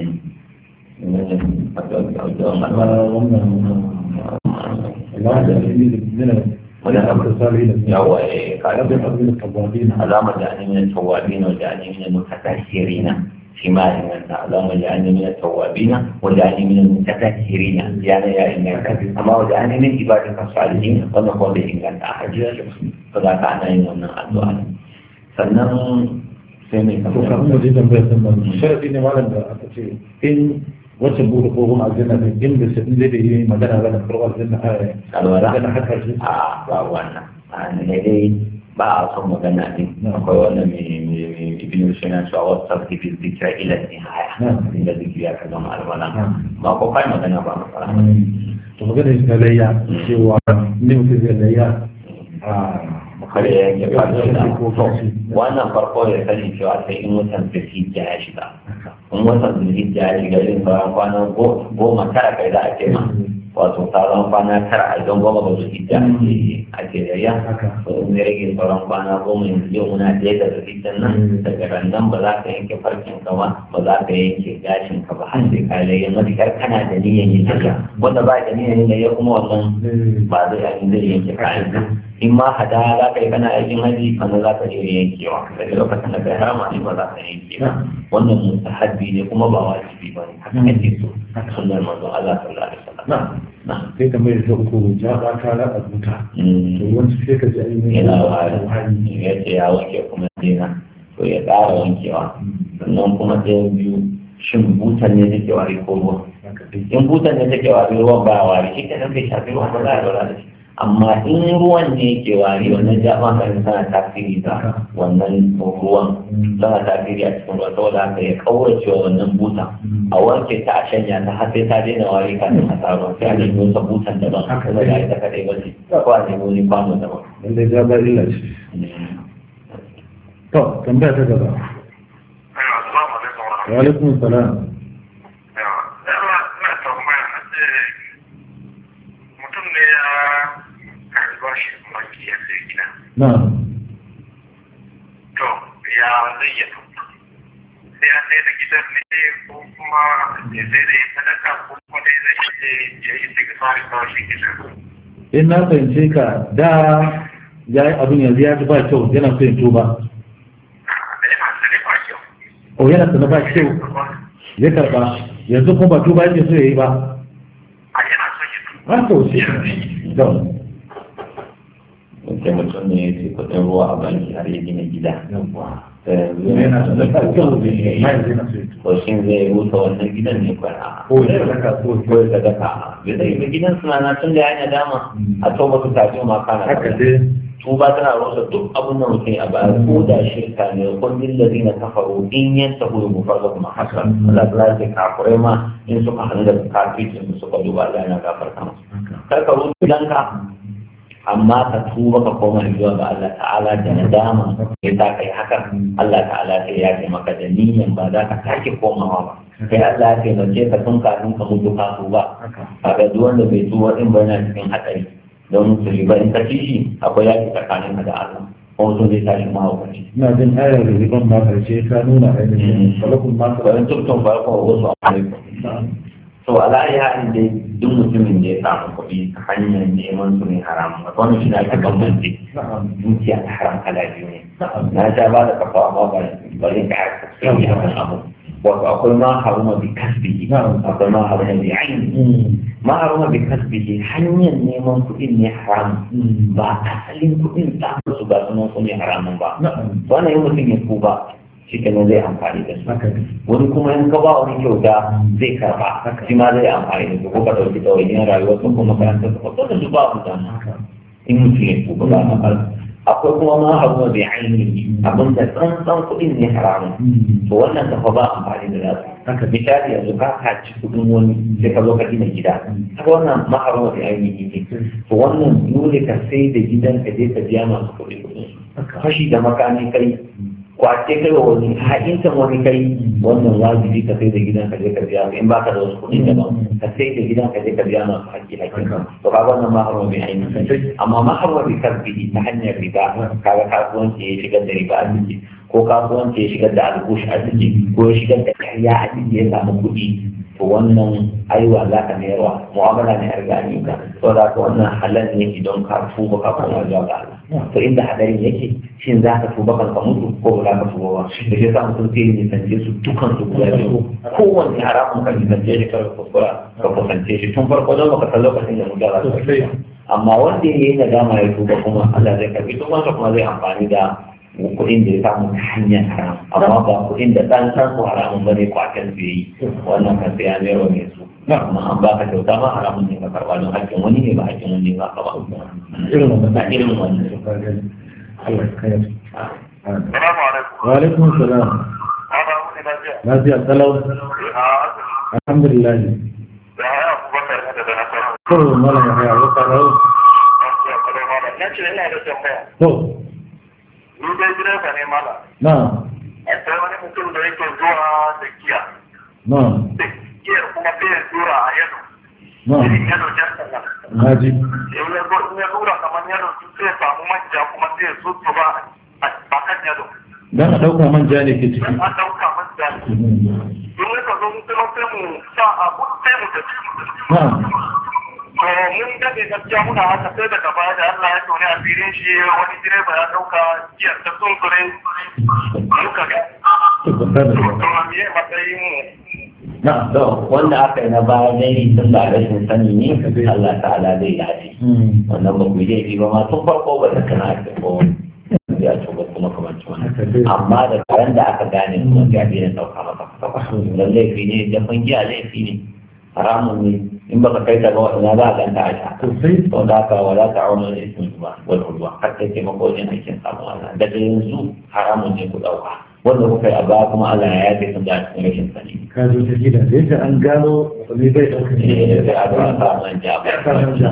addu'an alwala Allah da ilimi da wani abu salihin yawa eh ka رب الأرضين التوابين اللهم اجعلني من التوابين واجعلني من المتطهرين فيما علمنا اللهم اجعلني من التوابين واجعلني من المتطهرين يعني يا انك اما واجعلني من عبادك الصالحين ونقول به ان كانت احد فذا كان يوم الدعاء sannan sai mai to kafin mu je tambayar sun ba sharadi ne malam da aka ce in wacce bude ko kuma aljanna ne in da sai da yi magana ga da farko aljanna a alwala magana haka shi a ba wannan a ne dai ba a son magana ne akwai wannan mai ibn sina cewa wasu sarki fi zikira ila nihaya inda zikiri ya kaga alwala ba ko kai magana ba matsala to magana shi na layya cewa ne mutum zai layya a kare ya yanke farko da wannan farko ya sani cewa sai in watan zulhijja ya shiga in watan zulhijja ya shiga irin sauran kwana goma tara kai za a ce ma wato sauran kwana tara a don goma ga zulhijja ake ake yayya to in ya rage sauran kwana goma yanzu yau muna ɗaya da zulhijjan nan daga rannan ba za ka yanke farkin ka ba ba za ka yanke gashin ka ba har sai ka layya matuƙar kana da niyyar yin haka wanda ba da niyyar yin layya kuma wannan ba zai zai yanke kayan ka in ma hada za ka yi kana aikin haji kana za ka iya yankewa daga lokacin da ka yi harama ne ba za ka yanke ba wannan mustahabbi ne kuma ba wajibi ba ne haka ake so sunnar manzon Allah sallallahu alaihi wasallam na sai tambayar ta uku ja ba ka raba buta to wani sai ka ji ainihin yana wari ya ce ya wanke kuma dina to ya ƙara wankewa sannan kuma ɗayan biyu shin butan ne take wari ko ruwa in butan ne take wari ruwan ba wari shi kenan bai shafi ruwan ba za a lura da shi amma in ruwan ne ke wari wannan jama'a kan tana tasiri da wannan ruwan tana tasiri a cikin ruwa saboda haka ya kaurace wa wannan buta a wanke ta a shanya ta har sai ta daina wari kafin a sa ruwan sai a nemi wata butan daban kuma da ita kadai ba ce ko a nemi wani kwano daban. lallai ja ba illa ce to tambaya ta gaba Assalamu alaikum wa wa alaikum salam mutum ne ya karɓar shi banki ya sai gida. na To, ya zai yi sai ya sai da gidan ne ko kuma ya sai da ya sadaka ko kuma dai zai ce ya yi daga fari kawai shi gidan. in na fahimce ka da ya yi abin yanzu ya ji ba kyau yana so ya tuba Da yana sani ba kyau. o yana sana ba kyau ya karba yanzu kuma ba tuba yake so ya yi ba A yana son ya tuba. har sau ce da Mutum mutum ne ya ce kuɗin ruwa a banki har ya gina gida. yawwa yana da kyau da ya yana so to shin zai rusa wannan gidan ne kwana ko ya saka ko ko ya sadaka bai zai yi gidan suna na tun da ya yi dama a toba su tafi ma kana haka dai tuba tana rusa duk abin da mutum a baya ko da shirka ne kun lillazi na kafaru in yan tahu da mufarza kuma hasan Allah ta ce kafurai ma in suka hannu da kafircin su suka duba Allah yana gafarta musu kar ka rusa gidanka amma ka tuba ka koma zuwa ga Allah ta'ala da nadama ya sa kai haka Allah ta'ala sai ya ce maka da niyyar ba za ka sake komawa ba sai Allah ya taimake ka tun kafin ka mutu ka tuba kaga duk wanda bai tuba din ba yana cikin hatsari don su riba in ka ci shi akwai yaki tsakanin ka da Allah ko sun zai tashi mahaukaci ina jin ayar da riban ma karshe ka nuna ainihin falakun ma ka bayan tuktun farko wasu alaikum to ala ya halin dai duk mutumin da ya samu kuɗi ta hanyar neman su ne haram a wannan shi na ake bambance dukiya ta haram kala biyu ne na sha ba da kafa amma ba bari ka aka sai ya kan abu wato akwai ma haruma bi kasbihi akwai ma haruma bi aini ma haruma bi kasbihi hanyar neman kuɗin ne haram ba asalin kuɗin ta su ba sunan su ne haramun ba wannan yin mutum ya tuba shi kenan zai amfani da su wani kuma in ka ba wani kyauta zai karba shi ma zai amfani da su ko ka ɗauki ɗawainiyar rayuwa sun kuma makarantar su ko da su ba su dama in mutum ya tuba ba a akwai kuma ma abu da ainihi abin da tsantsan kuɗin ne haramun to wannan kafa ba amfani da nasu misali yanzu ka kaci kuɗin wani sai ka zo ka gina gida haka wannan ma abu da ainihi ne to wannan dole ka sai da gidan ka je ka biya masu kuɗi kuɗin fashi da makami kai kwace kai wa wani ha'intan wani kai wannan wajibi ka sai da gidan ka je ka biya in baka da wasu kuɗi daban ka sai da gidan ka je ka biya masu haƙƙi haƙƙin to kaga wannan ma harwa mai ainihi amma ma harwa bi kasbihi ta hanyar riba kaga kasuwanci ya shigar da riba a ciki ko kasuwanci ya shigar da alkush a ciki ko ya shigar da karya a ciki ya samu kuɗi to wannan aiwa za ka mayarwa mu'amala ne a gani ka to da ka wannan halal ne idan ka tuba ka koma zuwa ga Allah to inda hadarin yake shin za ka tuba kan ka mutu ko ba za ka tuba ba da shi sa mutum sai ya nisance su dukan su guda biyu kowanne haramun ka nisance shi kar kuskura ka kusance shi tun farko don baka san lokacin da mutum za ka amma wanda ya yi nadama ya tuba kuma Allah zai karbi tubansa kuma zai amfani da kuɗin da ya samu ta hanyar haram amma ba kuɗin da ɗan san su haramun bane kwatan su yi wannan kan sai ya mero ne su amma an baka kyauta ma haramun ne ka karɓa don haƙƙin wani ne ba haƙƙin wani ba ka ba irin wannan ba irin wannan Allah ya kayar Salamu alaikum. wa alaikum salam Ana wuni lafiya. lafiya kalau A alhamdulillah da haya Abubakar ne daga Nasarawa. to malam ya haya wa kalau Lafiya kalau malam. Na ce ina da tambaya. to Ni dai direba ne malam. na Akwai wani mutum da yake zuwa da giya. na Da giyar kuma sai ya tura a yado. na Irin yado jan sana. naji In ya zo in ya tura kamar yado sai ya samu manja kuma sai ya zuzzuba a kan yado. dan a dauka manja ne ke ciki Dan an ɗauka manja. In ya ka zo mu kuma sai mu sa abu sai mu tafi. na To mun dade gaskiya muna haka sai daga baya da Allah ya tone a filin shi wani direba ya dauka giyar ta sunkure muka ga. to ba da To ba to me matsayin mu na to wanda aka yi na baya dai tun da rashin sani ne Allah ta'ala zai yaji Hmm. wannan ba ku yi ba ma tun farko ba da kana da ko ya ce ba kuma kamar wannan haka dai amma da karen da aka gane kuma ga biyan dauka maka fata dan laifi ne da giya laifi ne haramun ne in baka kai ta ba ina za a ganta a sha to sai to da ka wala ta auna da ismin ba wal udwa har kai ke mako wajen aikin samu Allah daga yanzu haramun ne ku dauka wanda kuka yi a baya kuma Allah ya yafe sun da cikin rashin sani ka zo ta gida da yadda an gano wani bai dauka eh sai a zo a sa manja ba ya fara manja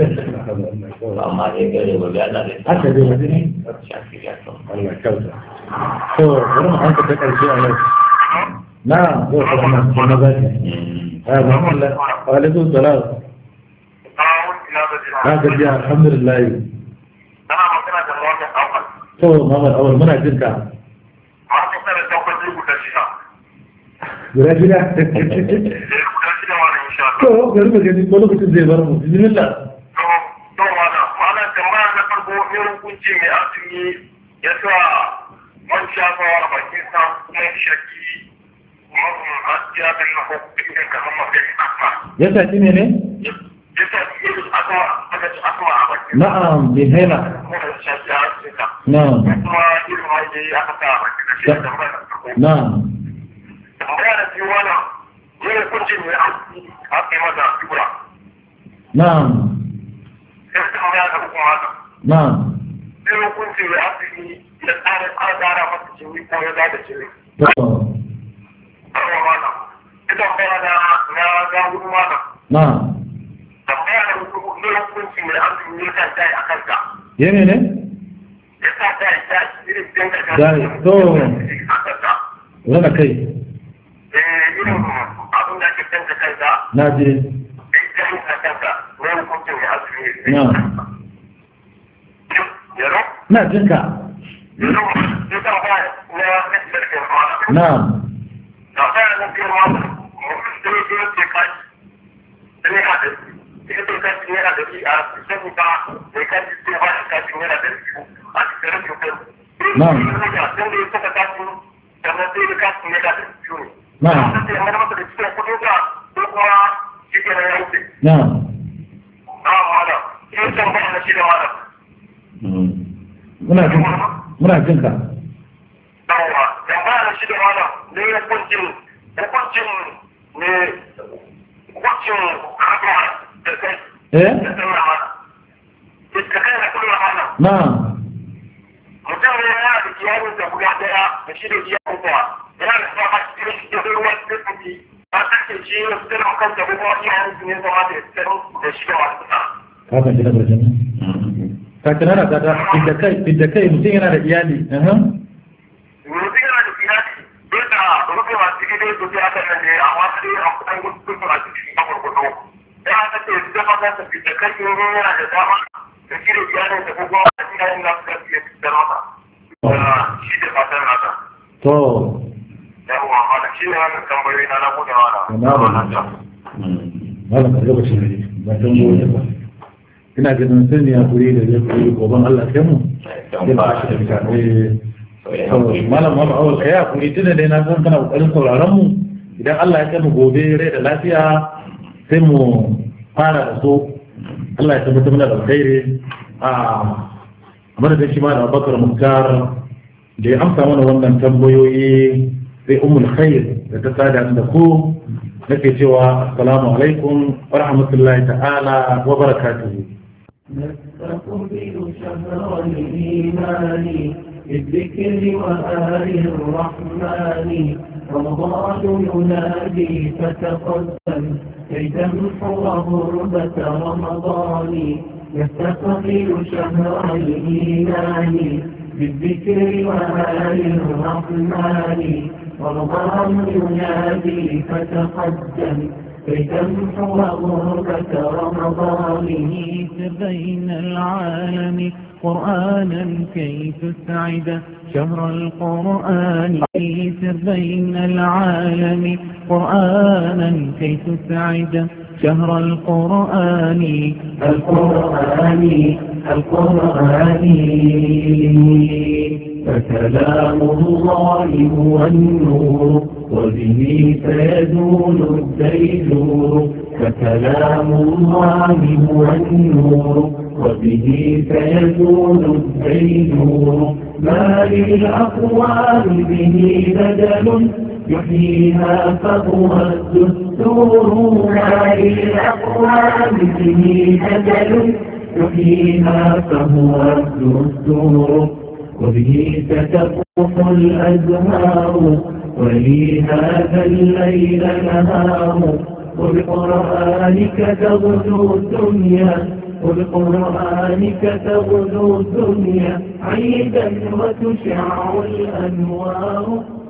amma dai gare ba ga Allah zai haka dai wani ne shafi ya to Allah kyauta to bari mu hanka ta karshe a yau na zo ka kuma kuma za ki ya Muhammad wa alaikum salam a wani ina da jira. na gajiya alhamdulillah Ana magana da mawaka ɗaukar. to Muhammad awal muna jin ka Ma su tsara ɗaukar zai guda shida. guda gida Da ya guda shida ma da insha Allah. to bari mu gani ko lokacin zai bar mu bismillah To, to wala, wala tambaya na farko irin kunci mai azumi ya sa man shafawa a bakin sa kuma ya shaki mahimmin hajjiya bin na hukumin kamar mafi asma. ya saki ne ne Ya sa irin asma, aka ci asma a bakin sa. na'am bin haila Kuma ya shaki a asma. na'am Kuma irin hajjiya sai aka sa a baki da shi da tambaya da farko na'am tambaya da biyu wannan yin hukuncin mai aiki a kai masa tura na'am sai tambaya da kuma haka na'am sai hukuncin mai aiki da tsarin an gara masa jini ko ya da jini to karwa mana ita tambaya da na ga gudu mana na'am tambaya da hukuncin ne hukuncin mai aiki ne kan dai a kanka yene ne ya sa dai dai irin dinka da Dai, to. a kanka rana kai eh irin abin da ake dinka kanka na je idan ka kanka ne hukuncin mai aiki ne na'am yaro na jinka yaro ya tambaya na kasar mana na'am da fara na girma da ne da ke kai da ne hada ita ce kai ne da shi a sai ba da kai ce ba ka ci ne da shi a cikin rashin kai Na'am. dan da ya saka ka ci da na sai ka ci ne da shi Na'am. da sai amma maka da cikin kudi da ko kuma shi ke nan yanke na'am a mala in san ba na shi da mala muna jin muna jinka dawowa dan ba na shi da mala ne hukuncin hukuncin ne hukuncin haka da kai eh na'am mutum ne yana da iyalin da guda daya da shi da iyalin da yana da sama cikin shi da ruwa da kuɗi ba ta ce shi ya fitar da kanta ko kuma iyalin su ne zama da fitar da shi da masu fita. ka kan jina barjin ka tunana ka ta fidda kai fidda kai mutum yana da iyali aha Mutum yana da iyali bai da rufe masu cikin da su aka nan ne amma sai a kuɗin gudu a cikin a gurgudu. Ya ta ce zama za ta fita kai yana da dama da shi da iyalin da ko kuma iyalin da su iya fitar masa. Shi da fatan nasa. to yawwa mana shi ne wannan tambayoyi na na bude mana Na ba. malam ka lokaci ne ba tan gobe ba ina ganin sun ne hakuri da zai koyi goban Allah kai mu sai ba shi da fita eh to malam Muhammad Awal kai hakuri tunda dai na san kana kokarin sauraron mu idan Allah ya kai mu gobe rai da lafiya sai mu fara da so Allah ya tabbatar mana da alkhairi a madadin shi ma da Abubakar Muktar da ya amsa mana wannan tambayoyi sai ummul khair da ta sada da ku nake cewa assalamu alaikum wa rahmatullahi ta'ala wa barakatuhu نستقبل شهر الإيمان بالذكر وآل الرحمن رمضان ينادي فتقدم كي تمحو غربة رمضان نستقبل شهر الإيمان بالذكر وآل الرحمن رمضان ينادي فتقدم كي تمحو غربة رمضانه سر بين العالم قرآنا كي تسعد شهر القرآن سر بين العالم قرآنا كي تسعد شهر القرآن القرآن القرآن فكلام الله هو النور وبه سيزول الديجور فكلام الله هو النور وبه سيزول الديجور ما للأقوال به بدل يحييها فهو الدستور ما للأقوال به بدل يحييها فهو الدستور وبه ستفوح الأزهار ولي هذا الليل نهار وبقرآنك تغدو الدنيا وبقرآنك تغدو الدنيا عيدا وتشع الأنوار